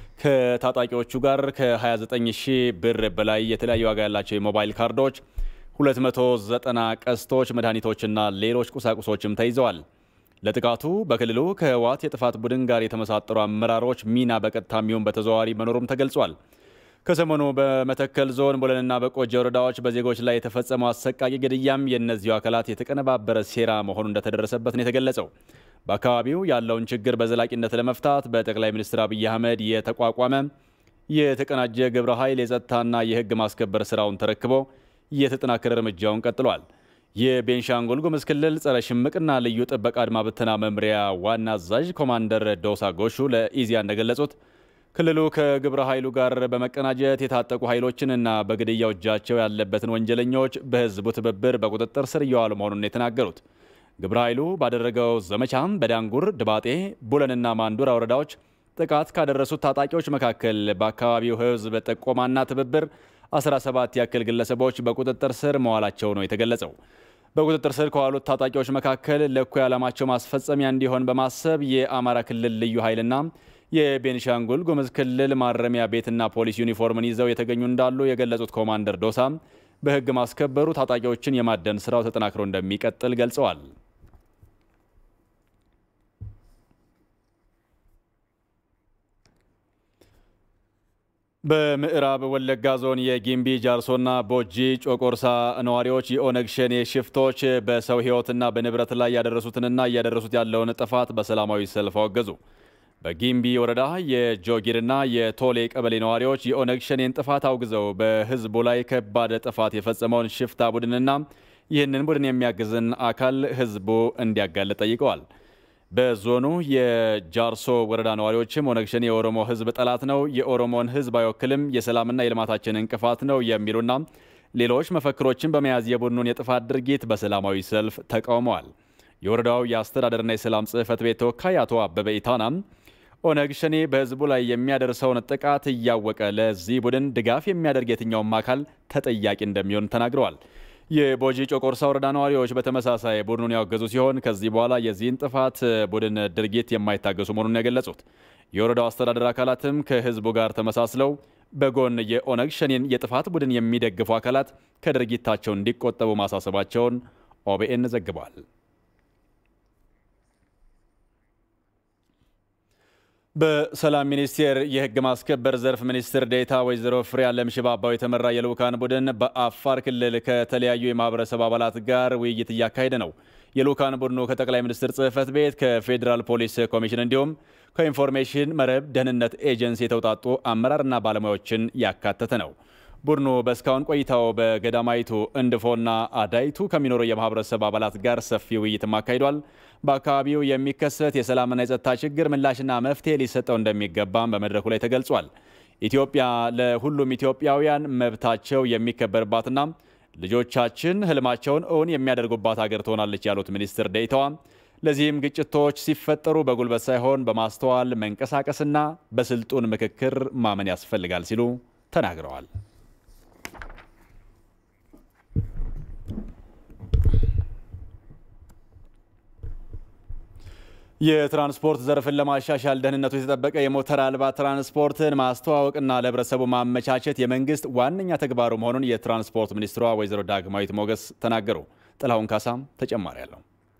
ከታጣቂዎቹ ጋር ከ29 ሺህ ብር በላይ የተለያዩ ዋጋ ያላቸው የሞባይል ካርዶች፣ 290 ቀስቶች፣ መድኃኒቶችና ሌሎች ቁሳቁሶችም ተይዘዋል። ለጥቃቱ በክልሉ ከህወሓት የጥፋት ቡድን ጋር የተመሳጠሩ አመራሮች ሚና በቀጥታ የሚሆን በተዘዋዋሪ መኖሩም ተገልጿል። ከሰሞኑ በመተከል ዞን ቦለንና በቆጂ ወረዳዎች በዜጎች ላይ የተፈጸመው አሰቃቂ ግድያም የእነዚሁ አካላት የተቀነባበረ ሴራ መሆኑ እንደተደረሰበት ነው የተገለጸው። በአካባቢው ያለውን ችግር በዘላቂነት ለመፍታት በጠቅላይ ሚኒስትር አብይ አህመድ የተቋቋመ የተቀናጀ ግብረ ኃይል የጸጥታና የህግ ማስከበር ስራውን ተረክቦ የተጠናከረ እርምጃውን ቀጥሏል። የቤንሻንጉል ጉሙዝ ክልል ጸረ ሽምቅና ልዩ ጥበቃ አድማ ብተና መምሪያ ዋና አዛዥ ኮማንደር ዶሳ ጎሹ ለኢዚያ እንደገለጹት ክልሉ ከግብረ ኃይሉ ጋር በመቀናጀት የታጠቁ ኃይሎችንና በግድያው እጃቸው ያለበትን ወንጀለኞች በህዝቡ ትብብር በቁጥጥር ስር እየዋሉ መሆኑን የተናገሩት ግብረ ኃይሉ ባደረገው ዘመቻም በዳንጉር፣ ድባጤ፣ ቡለንና ማንዱራ ወረዳዎች ጥቃት ካደረሱት ታጣቂዎች መካከል በአካባቢው ህዝብ ጥቆማና ትብብር 17 ያክል ግለሰቦች በቁጥጥር ስር መዋላቸው ነው የተገለጸው። በቁጥጥር ስር ከዋሉት ታጣቂዎች መካከል ለእኩይ ዓላማቸው ማስፈጸሚያ እንዲሆን በማሰብ የአማራ ክልል ልዩ ኃይልና የቤንሻንጉል ጉሙዝ ክልል ማረሚያ ቤትና ፖሊስ ዩኒፎርምን ይዘው የተገኙ እንዳሉ የገለጹት ኮማንደር ዶሳ በህግ ማስከበሩ ታጣቂዎችን የማደን ስራው ተጠናክሮ እንደሚቀጥል ገልጸዋል። በምዕራብ ወለጋ ዞን የጊምቢ ጃርሶና ቦጂ ጮቆርሳ ነዋሪዎች የኦነግ ሸኔ ሽፍቶች በሰው ህይወትና በንብረት ላይ ያደረሱትንና እያደረሱት ያለውን ጥፋት በሰላማዊ ሰልፍ አወገዙ። በጊምቢ ወረዳ የጆጊርና የቶሌ ቀበሌ ነዋሪዎች የኦነግ ሸኔን ጥፋት አውግዘው በህዝቡ ላይ ከባድ ጥፋት የፈጸመውን ሽፍታ ቡድንና ይህንን ቡድን የሚያግዝን አካል ህዝቡ እንዲያጋልጥ ጠይቀዋል። በዞኑ የጃርሶ ወረዳ ነዋሪዎችም ኦነግ ሸኔ የኦሮሞ ህዝብ ጠላት ነው፣ የኦሮሞን ህዝብ አይወክልም፣ የሰላምና የልማታችን እንቅፋት ነው የሚሉና ሌሎች መፈክሮችን በመያዝ የቡድኑን የጥፋት ድርጊት በሰላማዊ ሰልፍ ተቃውመዋል። የወረዳው የአስተዳደርና የሰላም ጽህፈት ቤት ተወካይ አቶ አበበ ኢታናም ኦነግ ሸኔ በህዝቡ ላይ የሚያደርሰውን ጥቃት እያወቀ ለዚህ ቡድን ድጋፍ የሚያደርግ የትኛውም አካል ተጠያቂ እንደሚሆን ተናግረዋል። የቦጂ ጮቆርሳ ወረዳ ነዋሪዎች በተመሳሳይ ቡድኑን ያወገዙ ሲሆን ከዚህ በኋላ የዚህን ጥፋት ቡድን ድርጊት የማይታገሱ መሆኑን የገለጹት የወረዳው አስተዳደር አካላትም ከህዝቡ ጋር ተመሳስለው በጎን የኦነግ ሸኔን የጥፋት ቡድን የሚደግፉ አካላት ከድርጊታቸው እንዲቆጠቡ ማሳሰባቸውን ኦቢኤን ዘግቧል። በሰላም ሚኒስቴር የህግ ማስከበር ዘርፍ ሚኒስትር ዴኤታ ወይዘሮ ፍሬያለም ሽባባው የተመራ የልዑካን ቡድን በአፋር ክልል ከተለያዩ የማህበረሰብ አባላት ጋር ውይይት እያካሄደ ነው። የልዑካን ቡድኑ ከጠቅላይ ሚኒስትር ጽህፈት ቤት፣ ከፌዴራል ፖሊስ ኮሚሽን እንዲሁም ከኢንፎርሜሽን መረብ ደህንነት ኤጀንሲ የተውጣጡ አመራርና ባለሙያዎችን ያካተተ ነው። ቡድኑ በእስካሁን ቆይታው በገዳማይቱ እንድፎና አዳይቱ ከሚኖሩ የማህበረሰብ አባላት ጋር ሰፊ ውይይትም አካሂዷል። በአካባቢው የሚከሰት የሰላምና የጸጥታ ችግር ምላሽና መፍትሄ ሊሰጠው እንደሚገባም በመድረኩ ላይ ተገልጿል። ኢትዮጵያ ለሁሉም ኢትዮጵያውያን መብታቸው የሚከበርባትና ልጆቻችን ህልማቸውን እውን የሚያደርጉባት ሀገር ትሆናለች ያሉት ሚኒስትር ዴኤታዋ ለዚህም ግጭቶች ሲፈጠሩ በጉልበት ሳይሆን በማስተዋል መንቀሳቀስና በስልጡን ምክክር ማመን ያስፈልጋል ሲሉ ተናግረዋል። የትራንስፖርት ዘርፍን ለማሻሻል ደህንነቱ የተጠበቀ የሞተር አልባ ትራንስፖርትን ማስተዋወቅና ለህብረተሰቡ ማመቻቸት የመንግስት ዋነኛ ተግባሩ መሆኑን የትራንስፖርት ሚኒስትሯ ወይዘሮ ዳግማዊት ሞገስ ተናገሩ። ጥላሁን ካሳም ተጨማሪ አለው።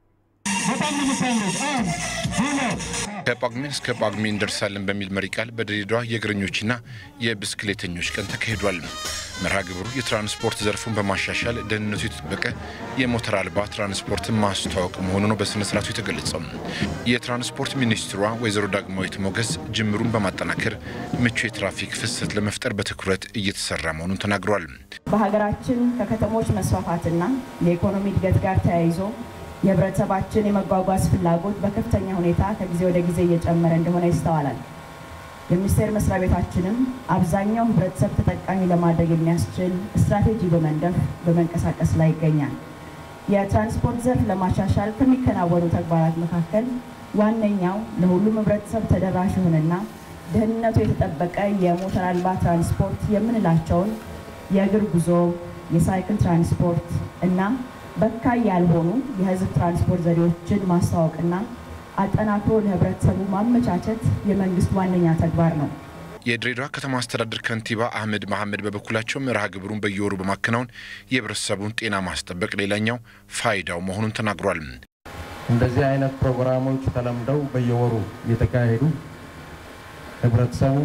ከጳጉሜን እስከ ጳጉሜ እንደርሳለን በሚል መሪ ቃል በድሬዳዋ የእግረኞችና የብስክሌተኞች ቀን ተካሂዷል። መርሃ ግብሩ የትራንስፖርት ዘርፉን በማሻሻል ደህንነቱ የተጠበቀ የሞተር አልባ ትራንስፖርትን ማስተዋወቅ መሆኑ ነው በስነ ስርዓቱ የተገለጸው። የትራንስፖርት ሚኒስትሯ ወይዘሮ ዳግማዊት ሞገስ ጅምሩን በማጠናከር ምቹ የትራፊክ ፍሰት ለመፍጠር በትኩረት እየተሰራ መሆኑን ተናግሯል። በሀገራችን ከከተሞች መስፋፋትና የኢኮኖሚ እድገት ጋር ተያይዞ የህብረተሰባችን የመጓጓዝ ፍላጎት በከፍተኛ ሁኔታ ከጊዜ ወደ ጊዜ እየጨመረ እንደሆነ ይስተዋላል። የሚኒስቴር መስሪያ ቤታችንም አብዛኛው ህብረተሰብ ተጠቃሚ ለማድረግ የሚያስችል ስትራቴጂ በመንደፍ በመንቀሳቀስ ላይ ይገኛል። የትራንስፖርት ዘርፍ ለማሻሻል ከሚከናወኑ ተግባራት መካከል ዋነኛው ለሁሉም ህብረተሰብ ተደራሽ የሆነና ደህንነቱ የተጠበቀ የሞተር አልባ ትራንስፖርት የምንላቸውን የእግር ጉዞ፣ የሳይክል ትራንስፖርት እና በካይ ያልሆኑ የህዝብ ትራንስፖርት ዘዴዎችን ማስተዋወቅና አጠናክሮ ለህብረተሰቡ ማመቻቸት የመንግስት ዋነኛ ተግባር ነው። የድሬዳዋ ከተማ አስተዳደር ከንቲባ አህመድ መሐመድ በበኩላቸው መርሃ ግብሩን በየወሩ በማከናወን የህብረተሰቡን ጤና ማስጠበቅ ሌላኛው ፋይዳው መሆኑን ተናግሯል። እንደዚህ አይነት ፕሮግራሞች ተለምደው በየወሩ እየተካሄዱ ህብረተሰቡ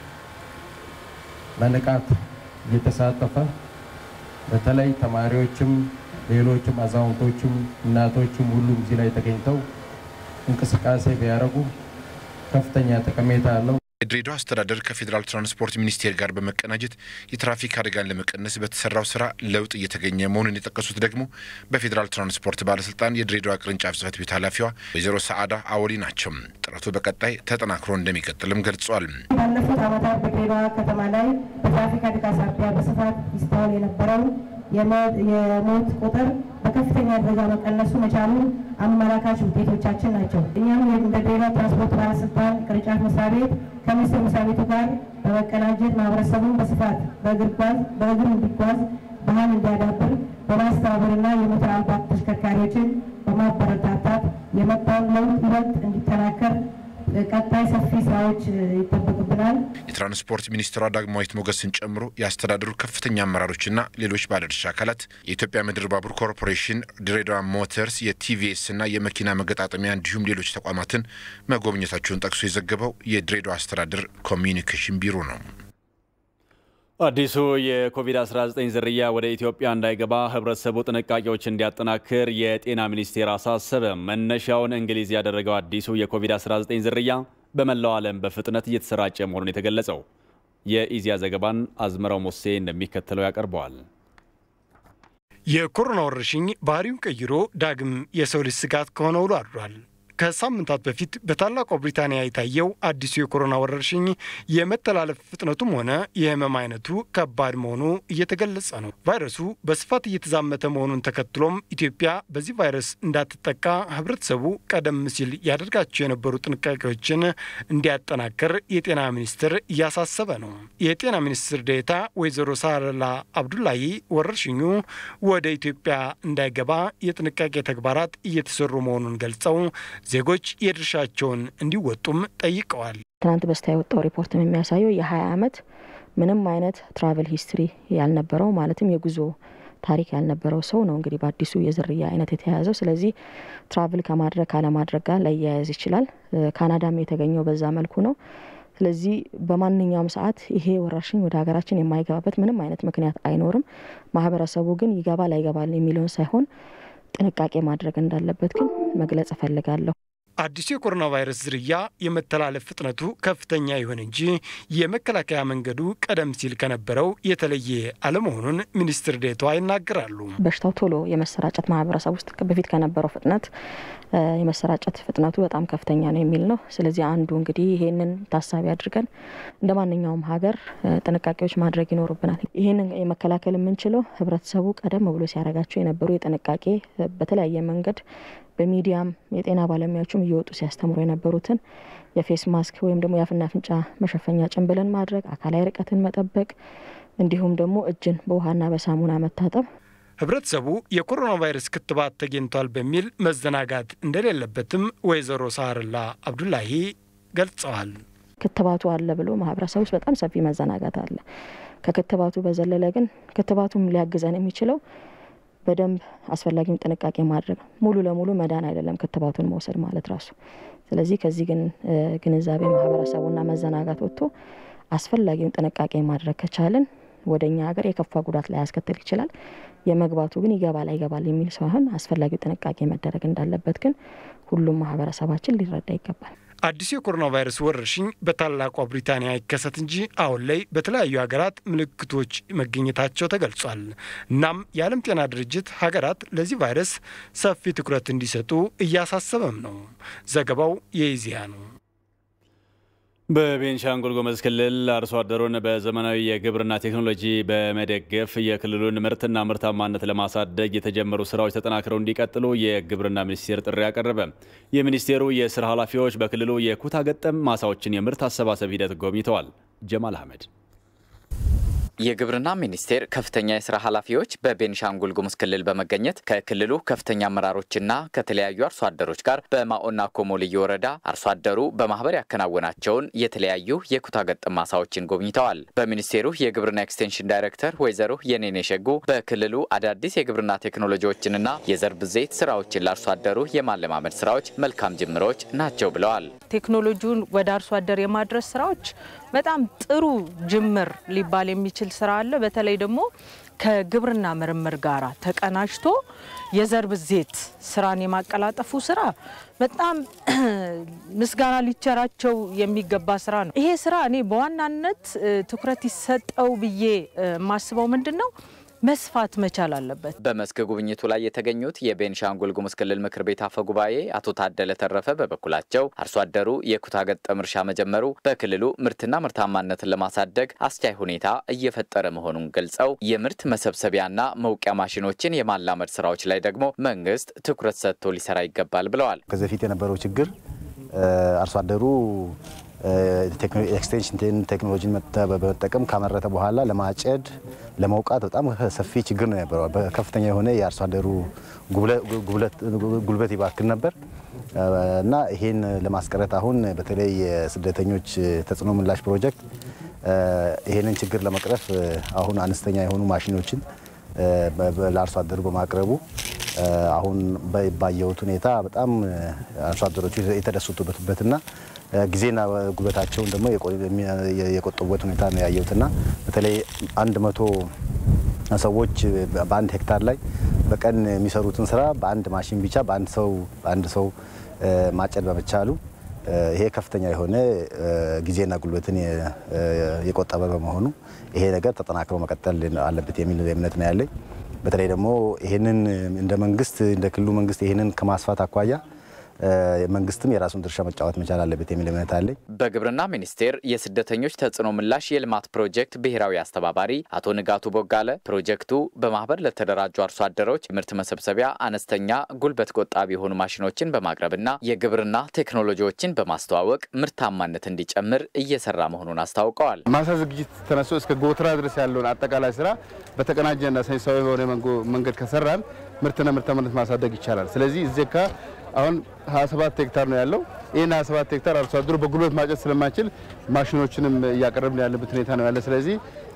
በንቃት እየተሳተፈ በተለይ ተማሪዎችም፣ ሌሎችም አዛውንቶችም፣ እናቶችም ሁሉም እዚህ ላይ ተገኝተው እንቅስቃሴ ቢያደርጉ ከፍተኛ ጠቀሜታ አለው። የድሬዳዋ አስተዳደር ከፌዴራል ትራንስፖርት ሚኒስቴር ጋር በመቀናጀት የትራፊክ አደጋን ለመቀነስ በተሰራው ስራ ለውጥ እየተገኘ መሆኑን የጠቀሱት ደግሞ በፌዴራል ትራንስፖርት ባለስልጣን የድሬዳዋ ቅርንጫፍ ጽህፈት ቤት ኃላፊዋ ወይዘሮ ሰዓዳ አወሊ ናቸው። ጥረቱ በቀጣይ ተጠናክሮ እንደሚቀጥልም ገልጿል። ባለፉት ዓመታት በድሬዳዋ ከተማ ላይ በትራፊክ አደጋ ሳቢያ በስፋት ይስተዋል የነበረው የሞት ቁጥር በከፍተኛ ደረጃ መቀነሱ መቻሉን አመላካች ውጤቶቻችን ናቸው። እኛም እንደ ድሬዳዋ ትራንስፖርት ባለስልጣን ቅርንጫፍ መስሪያ ቤት ከሚኒስቴር መስሪያ ቤቱ ጋር በመቀናጀት ማህበረሰቡን በስፋት በእግር እንዲጓዝ ባህል እንዲያዳብር በማስተባበርና የሞተር አልባ ተሽከርካሪዎችን በማበረታታት የመጣውን ለውጥ ይበልጥ እንዲጠናከር ቀጣይ ሰፊ ስራዎች ይጠበቅብናል። የትራንስፖርት ሚኒስትሯ ዳግማዊት ሞገስን ጨምሮ የአስተዳደሩ ከፍተኛ አመራሮችና ሌሎች ባለድርሻ አካላት የኢትዮጵያ ምድር ባቡር ኮርፖሬሽን፣ ድሬዳዋ ሞተርስ፣ የቲቪኤስ እና የመኪና መገጣጠሚያ እንዲሁም ሌሎች ተቋማትን መጎብኘታቸውን ጠቅሶ የዘገበው የድሬዳዋ አስተዳደር ኮሚዩኒኬሽን ቢሮ ነው። አዲሱ የኮቪድ-19 ዝርያ ወደ ኢትዮጵያ እንዳይገባ ህብረተሰቡ ጥንቃቄዎች እንዲያጠናክር የጤና ሚኒስቴር አሳሰበ። መነሻውን እንግሊዝ ያደረገው አዲሱ የኮቪድ-19 ዝርያ በመላው ዓለም በፍጥነት እየተሰራጨ መሆኑን የተገለጸው የኢዚያ ዘገባን አዝመራው ሞሴ እንደሚከተለው ያቀርበዋል። የኮሮና ወረርሽኝ ባህሪውን ቀይሮ ዳግም የሰው ልጅ ስጋት ከሆነ ውሎ አድሯል። ከሳምንታት በፊት በታላቋ ብሪታንያ የታየው አዲሱ የኮሮና ወረርሽኝ የመተላለፍ ፍጥነቱም ሆነ የህመም አይነቱ ከባድ መሆኑ እየተገለጸ ነው። ቫይረሱ በስፋት እየተዛመተ መሆኑን ተከትሎም ኢትዮጵያ በዚህ ቫይረስ እንዳትጠቃ ህብረተሰቡ ቀደም ሲል ያደርጋቸው የነበሩ ጥንቃቄዎችን እንዲያጠናክር የጤና ሚኒስቴር እያሳሰበ ነው። የጤና ሚኒስትር ዴኤታ ወይዘሮ ሳረላ አብዱላሂ ወረርሽኙ ወደ ኢትዮጵያ እንዳይገባ የጥንቃቄ ተግባራት እየተሰሩ መሆኑን ገልጸው ዜጎች የድርሻቸውን እንዲወጡም ጠይቀዋል። ትናንት በስቲያ የወጣው ሪፖርትም የሚያሳየው የ20 ዓመት ምንም አይነት ትራቨል ሂስትሪ ያልነበረው ማለትም የጉዞ ታሪክ ያልነበረው ሰው ነው እንግዲህ በአዲሱ የዝርያ አይነት የተያያዘው። ስለዚህ ትራቭል ከማድረግ ካለማድረግ ጋር ላያያዝ ይችላል። ካናዳም የተገኘው በዛ መልኩ ነው። ስለዚህ በማንኛውም ሰዓት ይሄ ወረርሽኝ ወደ ሀገራችን የማይገባበት ምንም አይነት ምክንያት አይኖርም። ማህበረሰቡ ግን ይገባል አይገባል የሚለውን ሳይሆን ጥንቃቄ ማድረግ እንዳለበት ግን መግለጽ እፈልጋለሁ። አዲሱ የኮሮና ቫይረስ ዝርያ የመተላለፍ ፍጥነቱ ከፍተኛ ይሁን እንጂ የመከላከያ መንገዱ ቀደም ሲል ከነበረው የተለየ አለመሆኑን ሚኒስትር ዴኤታዋ ይናገራሉ። በሽታው ቶሎ የመሰራጨት ማህበረሰብ ውስጥ በፊት ከነበረው ፍጥነት የመሰራጨት ፍጥነቱ በጣም ከፍተኛ ነው የሚል ነው። ስለዚህ አንዱ እንግዲህ ይሄንን ታሳቢ አድርገን እንደ ማንኛውም ሀገር ጥንቃቄዎች ማድረግ ይኖርብናል። ይህንን የመከላከል የምንችለው ህብረተሰቡ ቀደም ብሎ ሲያደርጋቸው የነበሩ የጥንቃቄ በተለያየ መንገድ በሚዲያም የጤና ባለሙያዎችም እየወጡ ሲያስተምሩ የነበሩትን የፌስ ማስክ ወይም ደግሞ የአፍና አፍንጫ መሸፈኛ ጭንብልን ማድረግ፣ አካላዊ ርቀትን መጠበቅ እንዲሁም ደግሞ እጅን በውሃና በሳሙና መታጠብ ህብረተሰቡ የኮሮና ቫይረስ ክትባት ተገኝቷል በሚል መዘናጋት እንደሌለበትም ወይዘሮ ሳርላ አብዱላሂ ገልጸዋል። ክትባቱ አለ ብሎ ማህበረሰብ ውስጥ በጣም ሰፊ መዘናጋት አለ። ከክትባቱ በዘለለ ግን ክትባቱም ሊያግዘን የሚችለው በደንብ አስፈላጊውን ጥንቃቄ ማድረግ ሙሉ ለሙሉ መዳን አይደለም ክትባቱን መውሰድ ማለት ራሱ። ስለዚህ ከዚህ ግን ግንዛቤ ማህበረሰቡና መዘናጋት ወጥቶ አስፈላጊውን ጥንቃቄ ማድረግ ከቻልን ወደ እኛ ሀገር የከፋ ጉዳት ላይ ያስከትል ይችላል። የመግባቱ ግን ይገባል አይገባል የሚል ሳይሆን አስፈላጊው ጥንቃቄ መደረግ እንዳለበት ግን ሁሉም ማህበረሰባችን ሊረዳ ይገባል። አዲሱ የኮሮና ቫይረስ ወረርሽኝ በታላቋ ብሪታንያ ይከሰት እንጂ አሁን ላይ በተለያዩ ሀገራት ምልክቶች መገኘታቸው ተገልጿል። እናም የዓለም ጤና ድርጅት ሀገራት ለዚህ ቫይረስ ሰፊ ትኩረት እንዲሰጡ እያሳሰበም ነው። ዘገባው የኢዜአ ነው። በቤንሻንጉል ጉሙዝ ክልል አርሶ አደሩን በዘመናዊ የግብርና ቴክኖሎጂ በመደገፍ የክልሉን ምርትና ምርታማነት ለማሳደግ የተጀመሩ ስራዎች ተጠናክረው እንዲቀጥሉ የግብርና ሚኒስቴር ጥሪ አቀረበ። የሚኒስቴሩ የስራ ኃላፊዎች በክልሉ የኩታ ገጠም ማሳዎችን የምርት አሰባሰብ ሂደት ጎብኝተዋል። ጀማል አህመድ የግብርና ሚኒስቴር ከፍተኛ የስራ ኃላፊዎች በቤኒሻንጉል ጉሙዝ ክልል በመገኘት ከክልሉ ከፍተኛ አመራሮችና ከተለያዩ አርሶ አደሮች ጋር በማኦና ኮሞ ልዩ ወረዳ አርሶ አደሩ በማህበር ያከናወናቸውን የተለያዩ የኩታ ገጠም ማሳዎችን ጎብኝተዋል። በሚኒስቴሩ የግብርና ኤክስቴንሽን ዳይሬክተር ወይዘሮ የኔኔ ሸጉ በክልሉ አዳዲስ የግብርና ቴክኖሎጂዎችንና የዘር ብዜት ስራዎችን ለአርሶ አደሩ የማለማመድ ስራዎች መልካም ጅምሮች ናቸው ብለዋል። ቴክኖሎጂውን ወደ አርሶ አደር የማድረስ ስራዎች በጣም ጥሩ ጅምር ሊባል የሚችል ስራ አለ። በተለይ ደግሞ ከግብርና ምርምር ጋር ተቀናጅቶ የዘር ብዜት ስራን የማቀላጠፉ ስራ በጣም ምስጋና ሊቸራቸው የሚገባ ስራ ነው። ይሄ ስራ እኔ በዋናነት ትኩረት ይሰጠው ብዬ የማስበው ምንድን ነው መስፋት መቻል አለበት። በመስክ ጉብኝቱ ላይ የተገኙት የቤንሻንጉል ጉሙዝ ክልል ምክር ቤት አፈ ጉባኤ አቶ ታደለ ተረፈ በበኩላቸው አርሶ አደሩ የኩታ ገጠም እርሻ መጀመሩ በክልሉ ምርትና ምርታማነትን ለማሳደግ አስቻይ ሁኔታ እየፈጠረ መሆኑን ገልጸው የምርት መሰብሰቢያና መውቂያ ማሽኖችን የማላመድ ስራዎች ላይ ደግሞ መንግስት ትኩረት ሰጥቶ ሊሰራ ይገባል ብለዋል። ከዚህ በፊት የነበረው ችግር አርሶ አደሩ ኤክስቴንሽን ቴክኖሎጂን በመጠቀም ካመረተ በኋላ ለማጨድ ለመውቃት በጣም ሰፊ ችግር ነው የነበረው። ከፍተኛ የሆነ የአርሶ አደሩ ጉልበት ይባክን ነበር እና ይሄን ለማስቀረት አሁን በተለይ የስደተኞች ተጽዕኖ ምላሽ ፕሮጀክት ይሄንን ችግር ለመቅረፍ አሁን አነስተኛ የሆኑ ማሽኖችን ለአርሶ አደሩ በማቅረቡ አሁን ባየሁት ሁኔታ በጣም አርሶ አደሮቹ የተደሰቱበትና ጊዜና ጉልበታቸውን ደግሞ የቆጠቡበት ሁኔታ ነው ያየሁትና በተለይ አንድ መቶ ሰዎች በአንድ ሄክታር ላይ በቀን የሚሰሩትን ስራ በአንድ ማሽን ብቻ በአንድ ሰው በአንድ ሰው ማጨድ በመቻሉ ይሄ ከፍተኛ የሆነ ጊዜና ጉልበትን የቆጠበ በመሆኑ ይሄ ነገር ተጠናክሮ መቀጠል አለበት የሚል እምነት ነው ያለኝ። በተለይ ደግሞ ይህንን እንደ መንግስት እንደ ክልሉ መንግስት ይህንን ከማስፋት አኳያ መንግስትም የራሱን ድርሻ መጫወት መቻል አለበት የሚል እምነት አለኝ። በግብርና ሚኒስቴር የስደተኞች ተጽዕኖ ምላሽ የልማት ፕሮጀክት ብሔራዊ አስተባባሪ አቶ ንጋቱ ቦጋለ ፕሮጀክቱ በማህበር ለተደራጁ አርሶ አደሮች ምርት መሰብሰቢያ አነስተኛ ጉልበት ቆጣቢ የሆኑ ማሽኖችን በማቅረብና የግብርና ቴክኖሎጂዎችን በማስተዋወቅ ምርታማነት እንዲጨምር እየሰራ መሆኑን አስታውቀዋል። ማሳ ዝግጅት ተነስቶ እስከ ጎተራ ድረስ ያለውን አጠቃላይ ስራ በተቀናጀና ሳይንሳዊ በሆነ መንገድ ከሰራን ምርትና ምርታማነት ማሳደግ ይቻላል። ስለዚህ እዚህ አሁን 27 ሄክታር ነው ያለው። ይህን 27 ሄክታር አርሶ አደሩ በጉልበት ማጨድ ስለማይችል ማሽኖችንም እያቀረብን ያለበት ሁኔታ ነው ያለ። ስለዚህ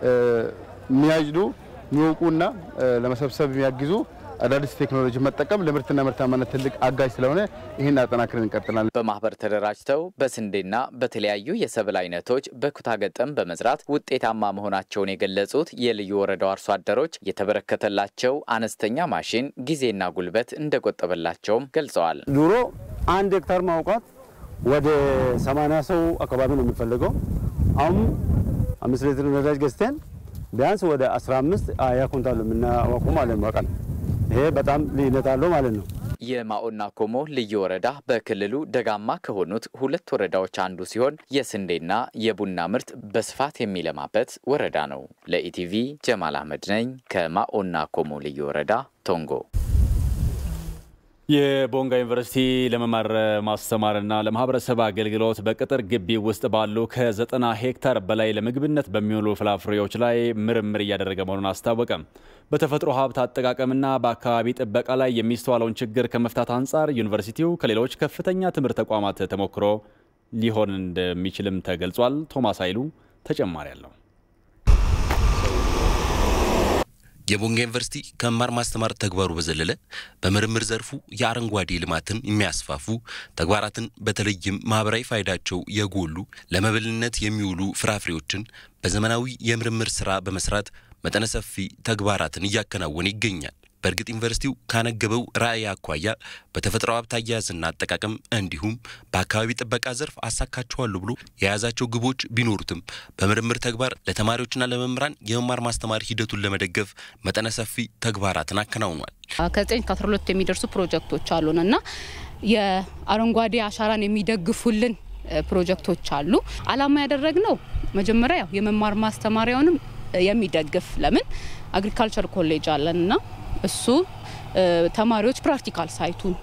የሚያጭዱ የሚወቁና ለመሰብሰብ የሚያግዙ አዳዲስ ቴክኖሎጂ መጠቀም ለምርትና ምርታማነት ትልቅ አጋዥ ስለሆነ ይህን አጠናክረን እንቀጥላለን። በማህበር ተደራጅተው በስንዴና በተለያዩ የሰብል አይነቶች በኩታ ገጠም በመዝራት ውጤታማ መሆናቸውን የገለጹት የልዩ ወረዳው አርሶ አደሮች የተበረከተላቸው አነስተኛ ማሽን ጊዜና ጉልበት እንደቆጠበላቸውም ገልጸዋል። ድሮ አንድ ሄክታር ማውቃት ወደ 80 ሰው አካባቢ ነው የሚፈልገው። አሁን አምስት ሊትር ነዳጅ ገዝተን ቢያንስ ወደ 15 ሀያ ኩንታል የምናወቁ ማለት ነው በቀን ይሄ በጣም ልዩነት አለው ማለት ነው። የማኦና ኮሞ ልዩ ወረዳ በክልሉ ደጋማ ከሆኑት ሁለት ወረዳዎች አንዱ ሲሆን የስንዴና የቡና ምርት በስፋት የሚለማበት ወረዳ ነው። ለኢቲቪ ጀማል አህመድ ነኝ ከማኦና ኮሞ ልዩ ወረዳ ቶንጎ። የቦንጋ ዩኒቨርሲቲ ለመማር ማስተማርና ለማህበረሰብ አገልግሎት በቅጥር ግቢ ውስጥ ባሉ ከዘጠና ሄክታር በላይ ለምግብነት በሚውሉ ፍራፍሬዎች ላይ ምርምር እያደረገ መሆኑን አስታወቀ። በተፈጥሮ ሀብት አጠቃቀምና በአካባቢ ጥበቃ ላይ የሚስተዋለውን ችግር ከመፍታት አንጻር ዩኒቨርሲቲው ከሌሎች ከፍተኛ ትምህርት ተቋማት ተሞክሮ ሊሆን እንደሚችልም ተገልጿል። ቶማስ ኃይሉ ተጨማሪ አለው። የቦንጋ ዩኒቨርሲቲ ከመማር ማስተማር ተግባሩ በዘለለ በምርምር ዘርፉ የአረንጓዴ ልማትን የሚያስፋፉ ተግባራትን በተለይም ማህበራዊ ፋይዳቸው የጎሉ ለመብልነት የሚውሉ ፍራፍሬዎችን በዘመናዊ የምርምር ስራ በመስራት መጠነ ሰፊ ተግባራትን እያከናወነ ይገኛል። በእርግጥ ዩኒቨርሲቲው ካነገበው ራዕይ አኳያ በተፈጥሮ ሀብት አያያዝና አጠቃቀም እንዲሁም በአካባቢ ጥበቃ ዘርፍ አሳካቸዋለሁ ብሎ የያዛቸው ግቦች ቢኖሩትም በምርምር ተግባር ለተማሪዎችና ለመምህራን የመማር ማስተማር ሂደቱን ለመደገፍ መጠነ ሰፊ ተግባራትን አከናውኗል። ከዘጠኝ ከአስራ ሁለት የሚደርሱ ፕሮጀክቶች አሉን እና የአረንጓዴ አሻራን የሚደግፉልን ፕሮጀክቶች አሉ። አላማ ያደረግነው መጀመሪያ ያው የመማር ማስተማሪያውንም የሚደግፍ ለምን አግሪካልቸር ኮሌጅ አለን እና እሱ ተማሪዎች ፕራክቲካል ሳይቱን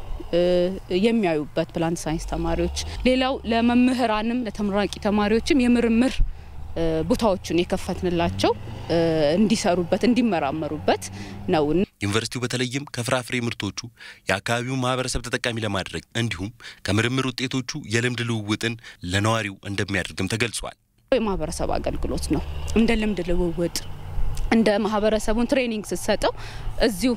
የሚያዩበት ፕላንት ሳይንስ ተማሪዎች፣ ሌላው ለመምህራንም ለተመራቂ ተማሪዎችም የምርምር ቦታዎቹን የከፈትንላቸው እንዲሰሩበት እንዲመራመሩበት ነው። ዩኒቨርሲቲው በተለይም ከፍራፍሬ ምርቶቹ የአካባቢውን ማህበረሰብ ተጠቃሚ ለማድረግ እንዲሁም ከምርምር ውጤቶቹ የልምድ ልውውጥን ለነዋሪው እንደሚያደርግም ተገልጿል። የማህበረሰብ አገልግሎት ነው። እንደ ልምድ ልውውጥ እንደ ማህበረሰቡን ትሬኒንግ ስትሰጠው እዚሁ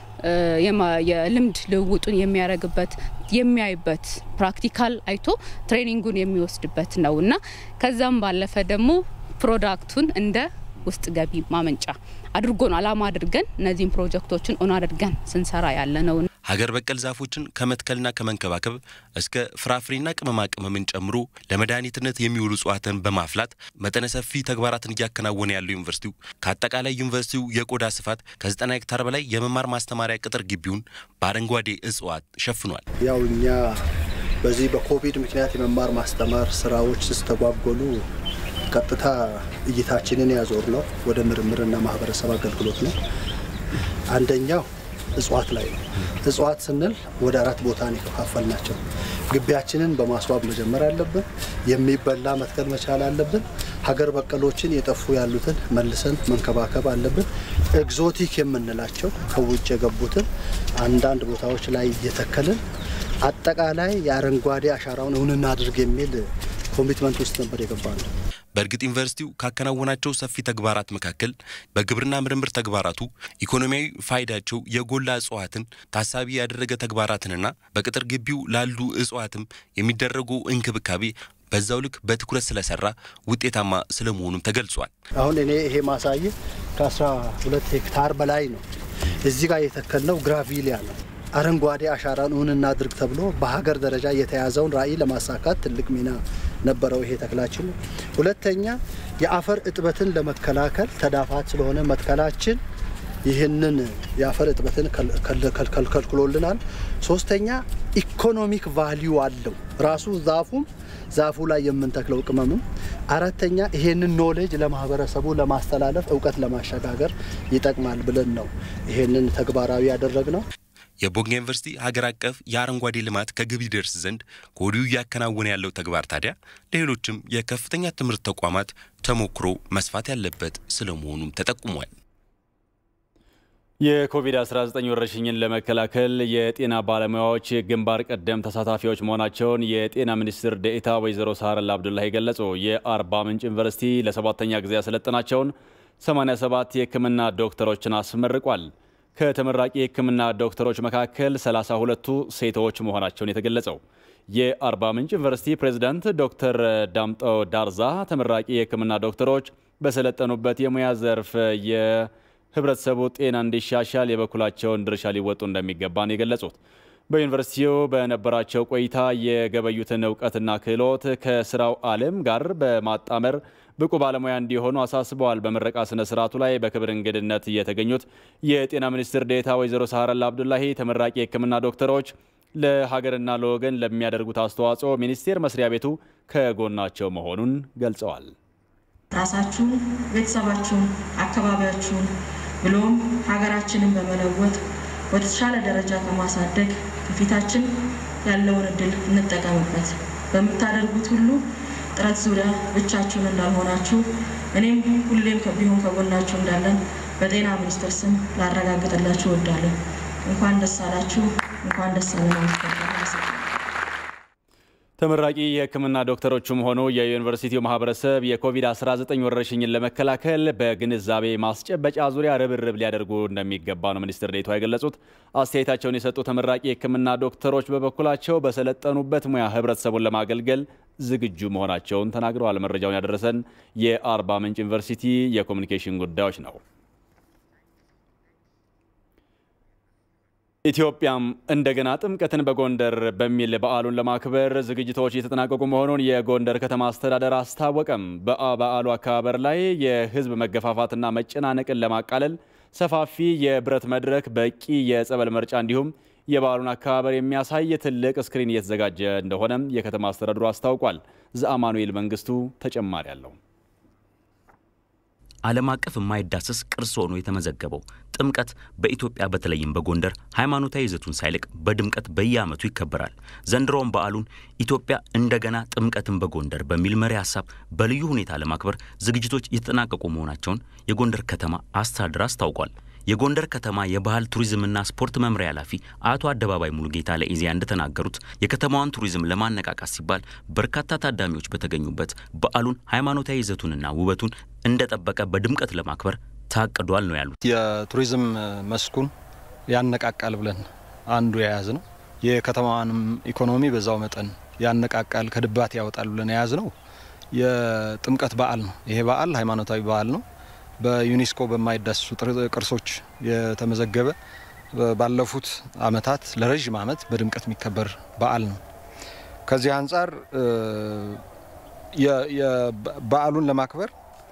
የልምድ ልውውጡን የሚያደርግበት የሚያይበት ፕራክቲካል አይቶ ትሬኒንጉን የሚወስድበት ነው እና ከዛም ባለፈ ደግሞ ፕሮዳክቱን እንደ ውስጥ ገቢ ማመንጫ አድርጎ ነው አላማ አድርገን እነዚህን ፕሮጀክቶችን ኦን አድርገን ስንሰራ ያለ ነው። ሀገር በቀል ዛፎችን ከመትከልና ከመንከባከብ እስከ ፍራፍሬና ቅመማ ቅመምን ጨምሮ ለመድኃኒትነት የሚውሉ እጽዋትን በማፍላት መጠነ ሰፊ ተግባራትን እያከናወነ ያለው ዩኒቨርሲቲው ከአጠቃላይ ዩኒቨርሲቲው የቆዳ ስፋት ከ90 ሄክታር በላይ የመማር ማስተማሪያ ቅጥር ግቢውን በአረንጓዴ እጽዋት ሸፍኗል። ያው እኛ በዚህ በኮቪድ ምክንያት የመማር ማስተማር ስራዎች ስተጓጎሉ ቀጥታ እይታችንን ያዞር ነው ወደ ምርምርና ማህበረሰብ አገልግሎት ነው። አንደኛው እጽዋት ላይ ነው። እጽዋት ስንል ወደ አራት ቦታ ነው የከፋፈል ናቸው። ግቢያችንን በማስዋብ መጀመር አለብን። የሚበላ መትከል መቻል አለብን። ሀገር በቀሎችን የጠፉ ያሉትን መልሰን መንከባከብ አለብን። ኤግዞቲክ የምንላቸው ከውጭ የገቡትን አንዳንድ ቦታዎች ላይ እየተከልን አጠቃላይ የአረንጓዴ አሻራውን እውን እናድርግ የሚል ኮሚትመንት ውስጥ ነበር የገባ ነው። በእርግጥ ዩኒቨርሲቲው ካከናወናቸው ሰፊ ተግባራት መካከል በግብርና ምርምር ተግባራቱ ኢኮኖሚያዊ ፋይዳቸው የጎላ እጽዋትን ታሳቢ ያደረገ ተግባራትንና በቅጥር ግቢው ላሉ እጽዋትም የሚደረጉ እንክብካቤ በዛው ልክ በትኩረት ስለሰራ ውጤታማ ስለመሆኑም ተገልጿል። አሁን እኔ ይሄ ማሳየ ከ12 ሄክታር በላይ ነው። እዚህ ጋር የተከልነው ግራቪሊያ ነው። አረንጓዴ አሻራን እውን እናድርግ ተብሎ በሀገር ደረጃ የተያዘውን ራዕይ ለማሳካት ትልቅ ሚና ነበረው ይሄ ተክላችን። ሁለተኛ የአፈር እጥበትን ለመከላከል ተዳፋት ስለሆነ መትከላችን ይህንን የአፈር እጥበትን ከልክሎልናል። ሶስተኛ ኢኮኖሚክ ቫሊዩ አለው ራሱ ዛፉም ዛፉ ላይ የምንተክለው ቅመምም። አራተኛ ይሄንን ኖሌጅ ለማህበረሰቡ ለማስተላለፍ እውቀት ለማሸጋገር ይጠቅማል ብለን ነው ይሄንን ተግባራዊ ያደረግ ነው። የቦንጋ ዩኒቨርሲቲ ሀገር አቀፍ የአረንጓዴ ልማት ከግብ ይደርስ ዘንድ ከወዲሁ እያከናወነ ያለው ተግባር ታዲያ ለሌሎችም የከፍተኛ ትምህርት ተቋማት ተሞክሮ መስፋት ያለበት ስለመሆኑም ተጠቁሟል። የኮቪድ-19 ወረርሽኝን ለመከላከል የጤና ባለሙያዎች ግንባር ቀደም ተሳታፊዎች መሆናቸውን የጤና ሚኒስትር ዴኤታ ወይዘሮ ሳህረላ አብዱላሂ ገለጹ። የአርባ ምንጭ ዩኒቨርሲቲ ለሰባተኛ ጊዜ ያሰለጠናቸውን 87 የሕክምና ዶክተሮችን አስመርቋል። ከተመራቂ የሕክምና ዶክተሮች መካከል 32ቱ ሴቶች መሆናቸውን የተገለጸው የአርባ ምንጭ ዩኒቨርሲቲ ፕሬዝዳንት ዶክተር ዳምጠው ዳርዛ ተመራቂ የሕክምና ዶክተሮች በሰለጠኑበት የሙያ ዘርፍ የህብረተሰቡ ጤና እንዲሻሻል የበኩላቸውን ድርሻ ሊወጡ እንደሚገባ ነው የገለጹት። በዩኒቨርሲቲው በነበራቸው ቆይታ የገበዩትን እውቀትና ክህሎት ከስራው ዓለም ጋር በማጣመር ብቁ ባለሙያ እንዲሆኑ አሳስበዋል። በምረቃ ስነ ስርዓቱ ላይ በክብር እንግድነት የተገኙት የጤና ሚኒስትር ዴኤታ ወይዘሮ ሳህረላ አብዱላሂ ተመራቂ የህክምና ዶክተሮች ለሀገርና ለወገን ለሚያደርጉት አስተዋጽኦ ሚኒስቴር መስሪያ ቤቱ ከጎናቸው መሆኑን ገልጸዋል። ራሳችሁን፣ ቤተሰባችሁን፣ አካባቢያችሁን ብሎም ሀገራችንን በመለወጥ ወደ ተሻለ ደረጃ ከማሳደግ ከፊታችን ያለውን እድል እንጠቀምበት። በምታደርጉት ሁሉ ጥረት ዙሪያ ብቻችሁን እንዳልሆናችሁ እኔም ሁሌም ቢሆን ከጎናችሁ እንዳለን በጤና ሚኒስቴር ስም ላረጋግጥላችሁ እወዳለሁ። እንኳን ደስ አላችሁ፣ እንኳን ደስ አለን። ተመራቂ የህክምና ዶክተሮቹም ሆኑ የዩኒቨርሲቲው ማህበረሰብ የኮቪድ-19 ወረርሽኝን ለመከላከል በግንዛቤ ማስጨበጫ ዙሪያ ርብርብ ሊያደርጉ እንደሚገባ ነው ሚኒስትር ዴኤታዋ የገለጹት። አስተያየታቸውን የሰጡ ተመራቂ የህክምና ዶክተሮች በበኩላቸው በሰለጠኑበት ሙያ ህብረተሰቡን ለማገልገል ዝግጁ መሆናቸውን ተናግረዋል። መረጃውን ያደረሰን የአርባ ምንጭ ዩኒቨርሲቲ የኮሚኒኬሽን ጉዳዮች ነው። ኢትዮጵያም እንደገና ጥምቀትን በጎንደር በሚል በዓሉን ለማክበር ዝግጅቶች እየተጠናቀቁ መሆኑን የጎንደር ከተማ አስተዳደር አስታወቀም። በበዓሉ አከባበር ላይ የህዝብ መገፋፋትና መጨናነቅን ለማቃለል ሰፋፊ የብረት መድረክ፣ በቂ የጸበል መርጫ እንዲሁም የበዓሉን አከባበር የሚያሳይ ትልቅ ስክሪን እየተዘጋጀ እንደሆነም የከተማ አስተዳደሩ አስታውቋል። ዘአማኑኤል መንግስቱ ተጨማሪ አለው። ዓለም አቀፍ የማይዳሰስ ቅርስ ሆኖ የተመዘገበው ጥምቀት በኢትዮጵያ በተለይም በጎንደር ሃይማኖታዊ ይዘቱን ሳይለቅ በድምቀት በየዓመቱ ይከበራል። ዘንድሮውም በዓሉን ኢትዮጵያ እንደገና ጥምቀትን በጎንደር በሚል መሪ ሀሳብ በልዩ ሁኔታ ለማክበር ዝግጅቶች የተጠናቀቁ መሆናቸውን የጎንደር ከተማ አስተዳደር አስታውቋል። የጎንደር ከተማ የባህል ቱሪዝምና ስፖርት መምሪያ ኃላፊ አቶ አደባባይ ሙሉጌታ ለኢዜአ እንደተናገሩት የከተማዋን ቱሪዝም ለማነቃቃት ሲባል በርካታ ታዳሚዎች በተገኙበት በዓሉን ሃይማኖታዊ ይዘቱንና ውበቱን እንደጠበቀ በድምቀት ለማክበር ታቅዷል ነው ያሉት። የቱሪዝም መስኩን ያነቃቃል ብለን አንዱ የያዝ ነው። የከተማዋንም ኢኮኖሚ በዛው መጠን ያነቃቃል፣ ከድባት ያወጣል ብለን የያዝ ነው የጥምቀት በዓል ነው። ይሄ በዓል ሃይማኖታዊ በዓል ነው። በዩኔስኮ በማይዳሰሱ ቅርሶች የተመዘገበ ባለፉት ዓመታት ለረዥም ዓመት በድምቀት የሚከበር በዓል ነው። ከዚህ አንጻር በዓሉን ለማክበር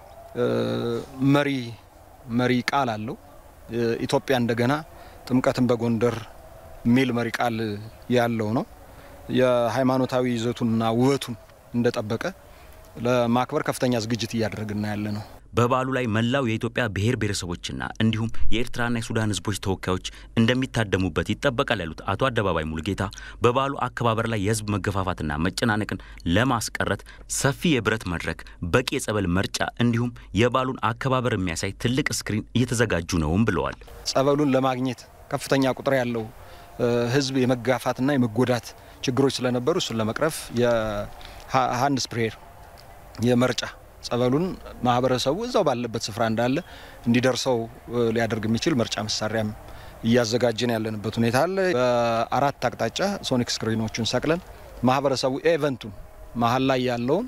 መሪ መሪ ቃል አለው። ኢትዮጵያ እንደገና ጥምቀትን በጎንደር የሚል መሪ ቃል ያለው ነው። የሃይማኖታዊ ይዘቱንና ውበቱን እንደጠበቀ ለማክበር ከፍተኛ ዝግጅት እያደረግን ያለ ነው። በበዓሉ ላይ መላው የኢትዮጵያ ብሔር ብሔረሰቦችና እንዲሁም የኤርትራና የሱዳን ሕዝቦች ተወካዮች እንደሚታደሙበት ይጠበቃል ያሉት አቶ አደባባይ ሙሉጌታ በበዓሉ አከባበር ላይ የሕዝብ መገፋፋትና መጨናነቅን ለማስቀረት ሰፊ የብረት መድረክ፣ በቂ የጸበል መርጫ እንዲሁም የበዓሉን አከባበር የሚያሳይ ትልቅ ስክሪን እየተዘጋጁ ነውም ብለዋል። ጸበሉን ለማግኘት ከፍተኛ ቁጥር ያለው ሕዝብ የመጋፋትና የመጎዳት ችግሮች ስለነበሩ እሱን ለመቅረፍ የሀንድ ስፕሬየር የመርጫ ጸበሉን ማህበረሰቡ እዛው ባለበት ስፍራ እንዳለ እንዲደርሰው ሊያደርግ የሚችል መርጫ መሳሪያም እያዘጋጀን ያለንበት ሁኔታ አለ። በአራት አቅጣጫ ሶኒክ ስክሪኖቹን ሰቅለን ማህበረሰቡ ኤቨንቱን መሀል ላይ ያለውን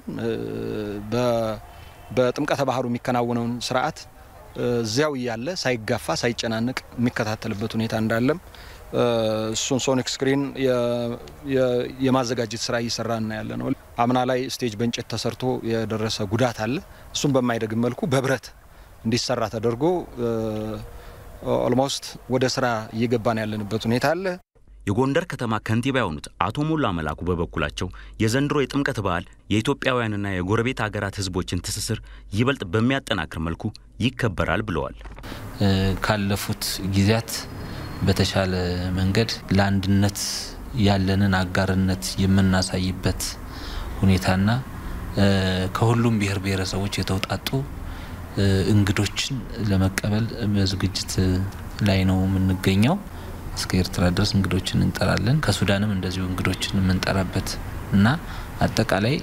በጥምቀተ ባህሩ የሚከናወነውን ስርዓት እዚያው እያለ ሳይጋፋ ሳይጨናነቅ የሚከታተልበት ሁኔታ እንዳለም እሱን ሶኒክ ስክሪን የማዘጋጀት ስራ እየሰራን ያለ ነው። አምና ላይ ስቴጅ በእንጨት ተሰርቶ የደረሰ ጉዳት አለ። እሱን በማይደግም መልኩ በብረት እንዲሰራ ተደርጎ ኦልሞስት ወደ ስራ እየገባን ያለንበት ሁኔታ አለ። የጎንደር ከተማ ከንቲባ የሆኑት አቶ ሞላ መላኩ በበኩላቸው የዘንድሮ የጥምቀት በዓል የኢትዮጵያውያንና የጎረቤት ሀገራት ሕዝቦችን ትስስር ይበልጥ በሚያጠናክር መልኩ ይከበራል ብለዋል። ካለፉት ጊዜያት በተሻለ መንገድ ለአንድነት ያለንን አጋርነት የምናሳይበት ሁኔታና ከሁሉም ብሔር ብሔረሰቦች የተውጣጡ እንግዶችን ለመቀበል በዝግጅት ላይ ነው የምንገኘው። እስከ ኤርትራ ድረስ እንግዶችን እንጠራለን። ከሱዳንም እንደዚሁ እንግዶችን የምንጠራበት እና አጠቃላይ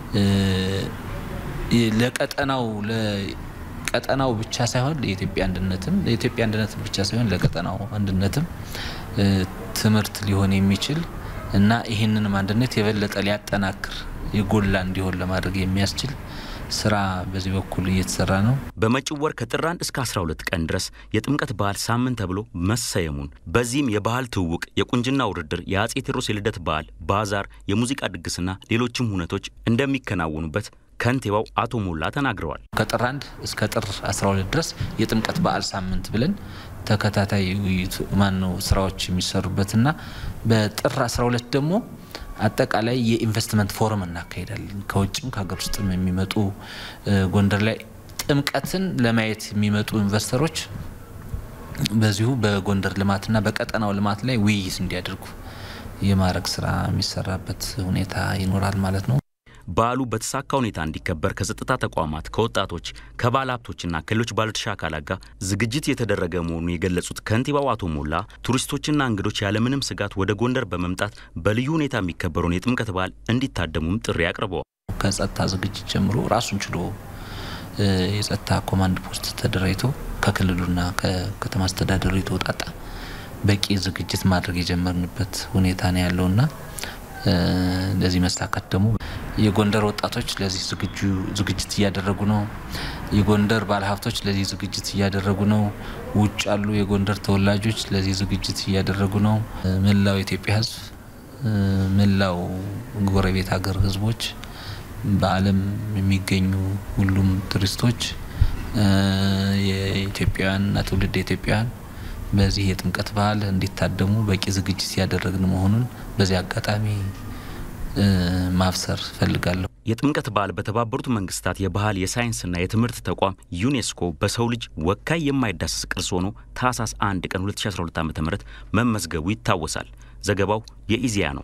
ለቀጠናው ቀጠናው ብቻ ሳይሆን ለኢትዮጵያ አንድነትም ለኢትዮጵያ አንድነትም ብቻ ሳይሆን ለቀጠናው አንድነትም ትምህርት ሊሆን የሚችል እና ይህንንም አንድነት የበለጠ ሊያጠናክር የጎላ እንዲሆን ለማድረግ የሚያስችል ስራ በዚህ በኩል እየተሰራ ነው። በመጪው ወር ከጥር 1 እስከ 12 ቀን ድረስ የጥምቀት በዓል ሳምንት ተብሎ መሰየሙን በዚህም የባህል ትውውቅ፣ የቁንጅና ውድድር፣ የአጼ ቴዎድሮስ የልደት በዓል፣ ባዛር፣ የሙዚቃ ድግስና ሌሎችም ሁነቶች እንደሚከናወኑበት ከንቲባው አቶ ሞላ ተናግረዋል። ከጥር 1 እስከ ጥር 12 ድረስ የጥምቀት በዓል ሳምንት ብለን ተከታታይ ውይይት ማነው ስራዎች የሚሰሩበትና በጥር 12 ደግሞ አጠቃላይ የኢንቨስትመንት ፎረም እናካሄዳለን። ከውጭም ከሀገር ውስጥም የሚመጡ ጎንደር ላይ ጥምቀትን ለማየት የሚመጡ ኢንቨስተሮች በዚሁ በጎንደር ልማትና በቀጠናው ልማት ላይ ውይይት እንዲያደርጉ የማድረግ ስራ የሚሰራበት ሁኔታ ይኖራል ማለት ነው። በዓሉ በተሳካ ሁኔታ እንዲከበር ከጸጥታ ተቋማት፣ ከወጣቶች፣ ከባለ ሀብቶችና ከሌሎች ባለድርሻ አካላት ጋር ዝግጅት የተደረገ መሆኑን የገለጹት ከንቲባው አቶ ሞላ ቱሪስቶችና እንግዶች ያለምንም ስጋት ወደ ጎንደር በመምጣት በልዩ ሁኔታ የሚከበረውን የጥምቀት በዓል እንዲታደሙም ጥሪ አቅርበዋል። ከጸጥታ ዝግጅት ጀምሮ ራሱን ችሎ የጸጥታ ኮማንድ ፖስት ተደራጅቶ ከክልሉና ከከተማ አስተዳደሩ የተውጣጣ በቂ ዝግጅት ማድረግ የጀመርንበት ሁኔታ ነው ያለውና ለዚህ መሳካት ደግሞ የጎንደር ወጣቶች ለዚህ ዝግጅት እያደረጉ ነው። የጎንደር ባለሀብቶች ለዚህ ዝግጅት እያደረጉ ነው። ውጭ ያሉ የጎንደር ተወላጆች ለዚህ ዝግጅት እያደረጉ ነው። መላው የኢትዮጵያ ሕዝብ፣ መላው ጎረቤት ሀገር ሕዝቦች፣ በዓለም የሚገኙ ሁሉም ቱሪስቶች የኢትዮጵያውያንና ትውልድ ኢትዮጵያውያን በዚህ የጥምቀት በዓል እንዲታደሙ በቂ ዝግጅት ያደረግን መሆኑን በዚህ አጋጣሚ ማብሰር ፈልጋለሁ። የጥምቀት በዓል በተባበሩት መንግስታት የባህል የሳይንስና የትምህርት ተቋም ዩኔስኮ በሰው ልጅ ወካይ የማይዳሰስ ቅርስ ሆኖ ታህሳስ 1 ቀን 2012 ዓ ም መመዝገቡ ይታወሳል። ዘገባው የኢዜአ ነው።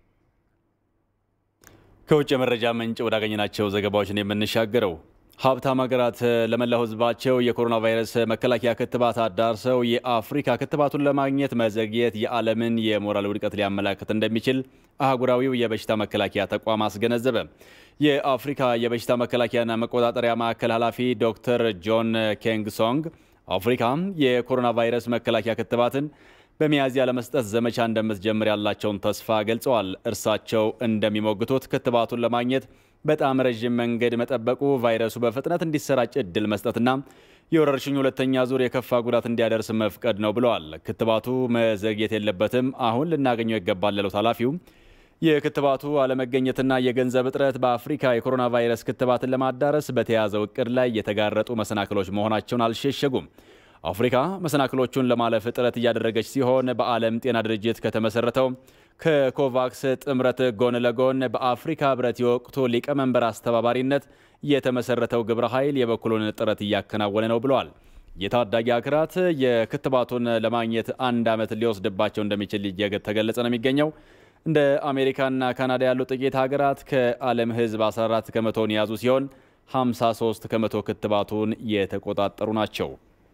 ከውጭ የመረጃ ምንጭ ወዳገኘናቸው ዘገባዎችን የምንሻገረው ሀብታም ሀገራት ለመላው ሕዝባቸው የኮሮና ቫይረስ መከላከያ ክትባት አዳርሰው የአፍሪካ ክትባቱን ለማግኘት መዘግየት የዓለምን የሞራል ውድቀት ሊያመላክት እንደሚችል አህጉራዊው የበሽታ መከላከያ ተቋም አስገነዘበ። የአፍሪካ የበሽታ መከላከያና መቆጣጠሪያ ማዕከል ኃላፊ ዶክተር ጆን ኬንግሶንግ አፍሪካ የኮሮና ቫይረስ መከላከያ ክትባትን በሚያዝያ ለመስጠት ዘመቻ እንደምትጀምር ያላቸውን ተስፋ ገልጸዋል። እርሳቸው እንደሚሞግቱት ክትባቱን ለማግኘት በጣም ረዥም መንገድ መጠበቁ ቫይረሱ በፍጥነት እንዲሰራጭ እድል መስጠትና የወረርሽኙ ሁለተኛ ዙር የከፋ ጉዳት እንዲያደርስ መፍቀድ ነው ብለዋል። ክትባቱ መዘግየት የለበትም፣ አሁን ልናገኘው ይገባል ያሉት ኃላፊው የክትባቱ አለመገኘትና የገንዘብ እጥረት በአፍሪካ የኮሮና ቫይረስ ክትባትን ለማዳረስ በተያዘው እቅድ ላይ የተጋረጡ መሰናክሎች መሆናቸውን አልሸሸጉም። አፍሪካ መሰናክሎቹን ለማለፍ ጥረት እያደረገች ሲሆን በዓለም ጤና ድርጅት ከተመሰረተው ከኮቫክስ ጥምረት ጎን ለጎን በአፍሪካ ህብረት የወቅቱ ሊቀመንበር አስተባባሪነት የተመሰረተው ግብረ ኃይል የበኩሉን ጥረት እያከናወነ ነው ብለዋል። የታዳጊ ሀገራት የክትባቱን ለማግኘት አንድ ዓመት ሊወስድባቸው እንደሚችል እየተገለጸ ነው የሚገኘው። እንደ አሜሪካና ካናዳ ያሉ ጥቂት ሀገራት ከዓለም ህዝብ 14 ከመቶውን የያዙ ሲሆን 53 ከመቶ ክትባቱን የተቆጣጠሩ ናቸው።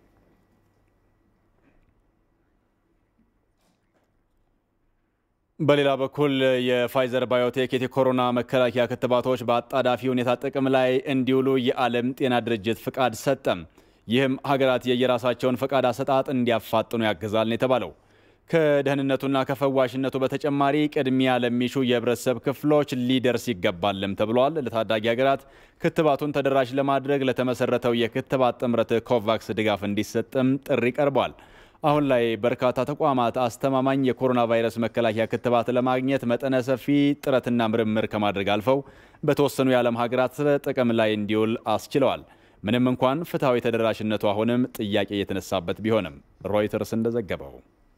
በሌላ በኩል የፋይዘር ባዮቴክ የኮሮና መከላከያ ክትባቶች በአጣዳፊ ሁኔታ ጥቅም ላይ እንዲውሉ የዓለም ጤና ድርጅት ፍቃድ ሰጠም። ይህም ሀገራት የየራሳቸውን ፈቃድ አሰጣጥ እንዲያፋጥኑ ያግዛል ነው የተባለው። ከደህንነቱና ከፈዋሽነቱ በተጨማሪ ቅድሚያ ለሚሹ የህብረተሰብ ክፍሎች ሊደርስ ይገባልም ተብሏል። ለታዳጊ ሀገራት ክትባቱን ተደራሽ ለማድረግ ለተመሰረተው የክትባት ጥምረት ኮቫክስ ድጋፍ እንዲሰጥም ጥሪ ቀርቧል። አሁን ላይ በርካታ ተቋማት አስተማማኝ የኮሮና ቫይረስ መከላከያ ክትባት ለማግኘት መጠነ ሰፊ ጥረትና ምርምር ከማድረግ አልፈው በተወሰኑ የዓለም ሀገራት ጥቅም ላይ እንዲውል አስችለዋል። ምንም እንኳን ፍትሐዊ ተደራሽነቱ አሁንም ጥያቄ የተነሳበት ቢሆንም ሮይተርስ እንደዘገበው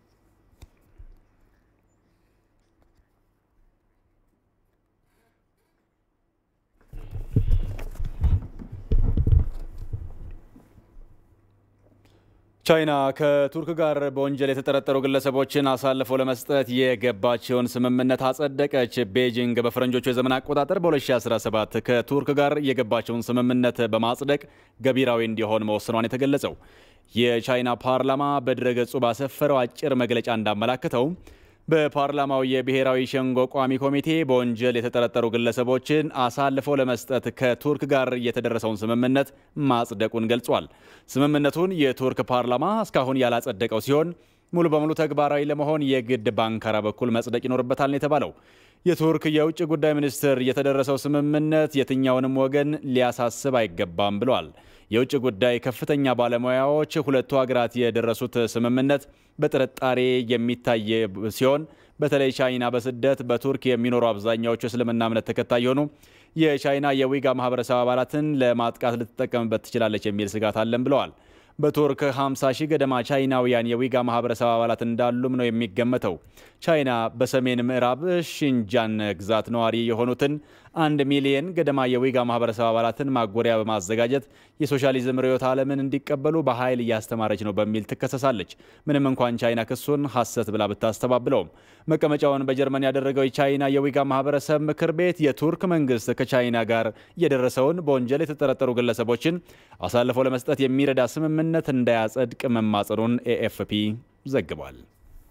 ቻይና ከቱርክ ጋር በወንጀል የተጠረጠሩ ግለሰቦችን አሳልፎ ለመስጠት የገባቸውን ስምምነት አጸደቀች። ቤጂንግ በፈረንጆቹ የዘመን አቆጣጠር በ2017 ከቱርክ ጋር የገባቸውን ስምምነት በማጽደቅ ገቢራዊ እንዲሆን መወሰኗን የተገለጸው የቻይና ፓርላማ በድረገጹ ባሰፈረው አጭር መግለጫ እንዳመላክተው በፓርላማው የብሔራዊ ሸንጎ ቋሚ ኮሚቴ በወንጀል የተጠረጠሩ ግለሰቦችን አሳልፈው ለመስጠት ከቱርክ ጋር የተደረሰውን ስምምነት ማጽደቁን ገልጿል። ስምምነቱን የቱርክ ፓርላማ እስካሁን ያላጸደቀው ሲሆን ሙሉ በሙሉ ተግባራዊ ለመሆን የግድ በአንካራ በኩል መጽደቅ ይኖርበታል ነው የተባለው። የቱርክ የውጭ ጉዳይ ሚኒስትር የተደረሰው ስምምነት የትኛውንም ወገን ሊያሳስብ አይገባም ብለዋል። የውጭ ጉዳይ ከፍተኛ ባለሙያዎች ሁለቱ ሀገራት የደረሱት ስምምነት በጥርጣሬ የሚታይ ሲሆን በተለይ ቻይና በስደት በቱርክ የሚኖሩ አብዛኛዎቹ እስልምና እምነት ተከታይ የሆኑ የቻይና የዊጋ ማህበረሰብ አባላትን ለማጥቃት ልትጠቀምበት ትችላለች የሚል ስጋት አለን ብለዋል። በቱርክ 50 ሺህ ገደማ ቻይናውያን የዊጋ ማህበረሰብ አባላት እንዳሉም ነው የሚገመተው። ቻይና በሰሜን ምዕራብ ሽንጃን ግዛት ነዋሪ የሆኑትን አንድ ሚሊየን ገደማ የዊጋ ማህበረሰብ አባላትን ማጎሪያ በማዘጋጀት የሶሻሊዝም ርዕዮተ ዓለምን እንዲቀበሉ በኃይል እያስተማረች ነው በሚል ትከሰሳለች። ምንም እንኳን ቻይና ክሱን ሐሰት ብላ ብታስተባብለውም መቀመጫውን በጀርመን ያደረገው የቻይና የዊጋ ማህበረሰብ ምክር ቤት የቱርክ መንግስት ከቻይና ጋር የደረሰውን በወንጀል የተጠረጠሩ ግለሰቦችን አሳልፈው ለመስጠት የሚረዳ ስምምነት እንዳያጸድቅ መማጸኑን ኤኤፍፒ ዘግቧል።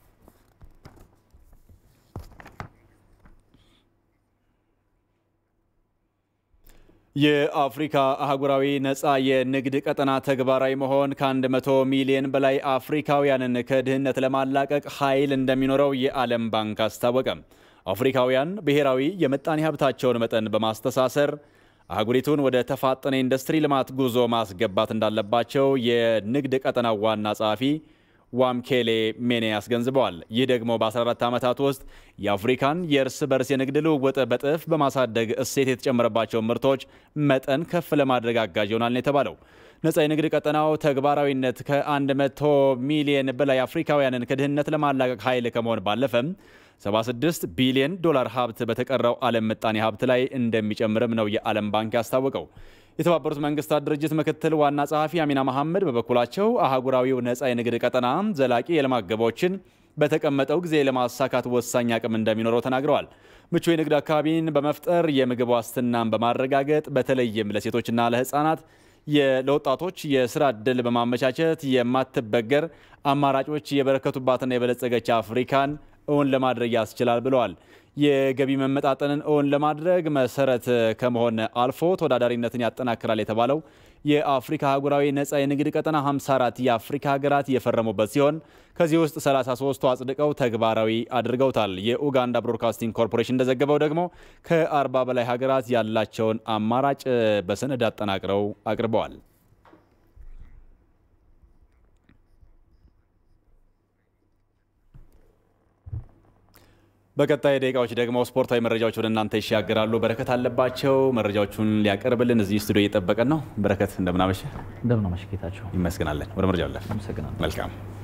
የአፍሪካ አህጉራዊ ነፃ የንግድ ቀጠና ተግባራዊ መሆን ከ100 ሚሊዮን በላይ አፍሪካውያንን ከድህነት ለማላቀቅ ኃይል እንደሚኖረው የዓለም ባንክ አስታወቀ። አፍሪካውያን ብሔራዊ የምጣኔ ሀብታቸውን መጠን በማስተሳሰር አህጉሪቱን ወደ ተፋጠነ ኢንዱስትሪ ልማት ጉዞ ማስገባት እንዳለባቸው የንግድ ቀጠናው ዋና ጸሐፊ ዋምኬሌ ሜኔ አስገንዝበዋል። ይህ ደግሞ በ14 ዓመታት ውስጥ የአፍሪካን የእርስ በርስ የንግድ ልውውጥ በጥፍ በማሳደግ እሴት የተጨመረባቸው ምርቶች መጠን ከፍ ለማድረግ አጋዥ ይሆናል ነው የተባለው። ነፃ የንግድ ቀጠናው ተግባራዊነት ከ100 ሚሊየን በላይ አፍሪካውያንን ከድህነት ለማላቀቅ ኃይል ከመሆን ባለፈም 76 ቢሊዮን ዶላር ሀብት በተቀረው ዓለም ምጣኔ ሀብት ላይ እንደሚጨምርም ነው የዓለም ባንክ ያስታወቀው። የተባበሩት መንግስታት ድርጅት ምክትል ዋና ጸሐፊ አሚና መሐመድ በበኩላቸው አህጉራዊው ነፃ የንግድ ቀጠና ዘላቂ የልማት ግቦችን በተቀመጠው ጊዜ ለማሳካት ወሳኝ አቅም እንደሚኖረው ተናግረዋል። ምቹ የንግድ አካባቢን በመፍጠር የምግብ ዋስትናን በማረጋገጥ በተለይም ለሴቶችና ለህፃናት ለወጣቶች የስራ ዕድል በማመቻቸት የማትበገር አማራጮች የበረከቱባትና የበለጸገች አፍሪካን እውን ለማድረግ ያስችላል ብለዋል። የገቢ መመጣጠንን እውን ለማድረግ መሰረት ከመሆን አልፎ ተወዳዳሪነትን ያጠናክራል የተባለው የአፍሪካ አህጉራዊ ነፃ የንግድ ቀጠና 54 የአፍሪካ ሀገራት የፈረሙበት ሲሆን ከዚህ ውስጥ 33ቱ አጽድቀው ተግባራዊ አድርገውታል። የኡጋንዳ ብሮድካስቲንግ ኮርፖሬሽን እንደዘገበው ደግሞ ከ40 በላይ ሀገራት ያላቸውን አማራጭ በሰነድ አጠናቅረው አቅርበዋል። በቀጣይ ደቂቃዎች ደግሞ ስፖርታዊ መረጃዎች ወደ እናንተ ይሻገራሉ። በረከት አለባቸው መረጃዎቹን ሊያቀርብልን እዚህ ስቱዲዮ እየጠበቀን ነው። በረከት እንደምናመሸ እንደምናመሸ ጌታቸው ይመስገናለን። ወደ መረጃው አለፍ። አመሰግናለሁ። መልካም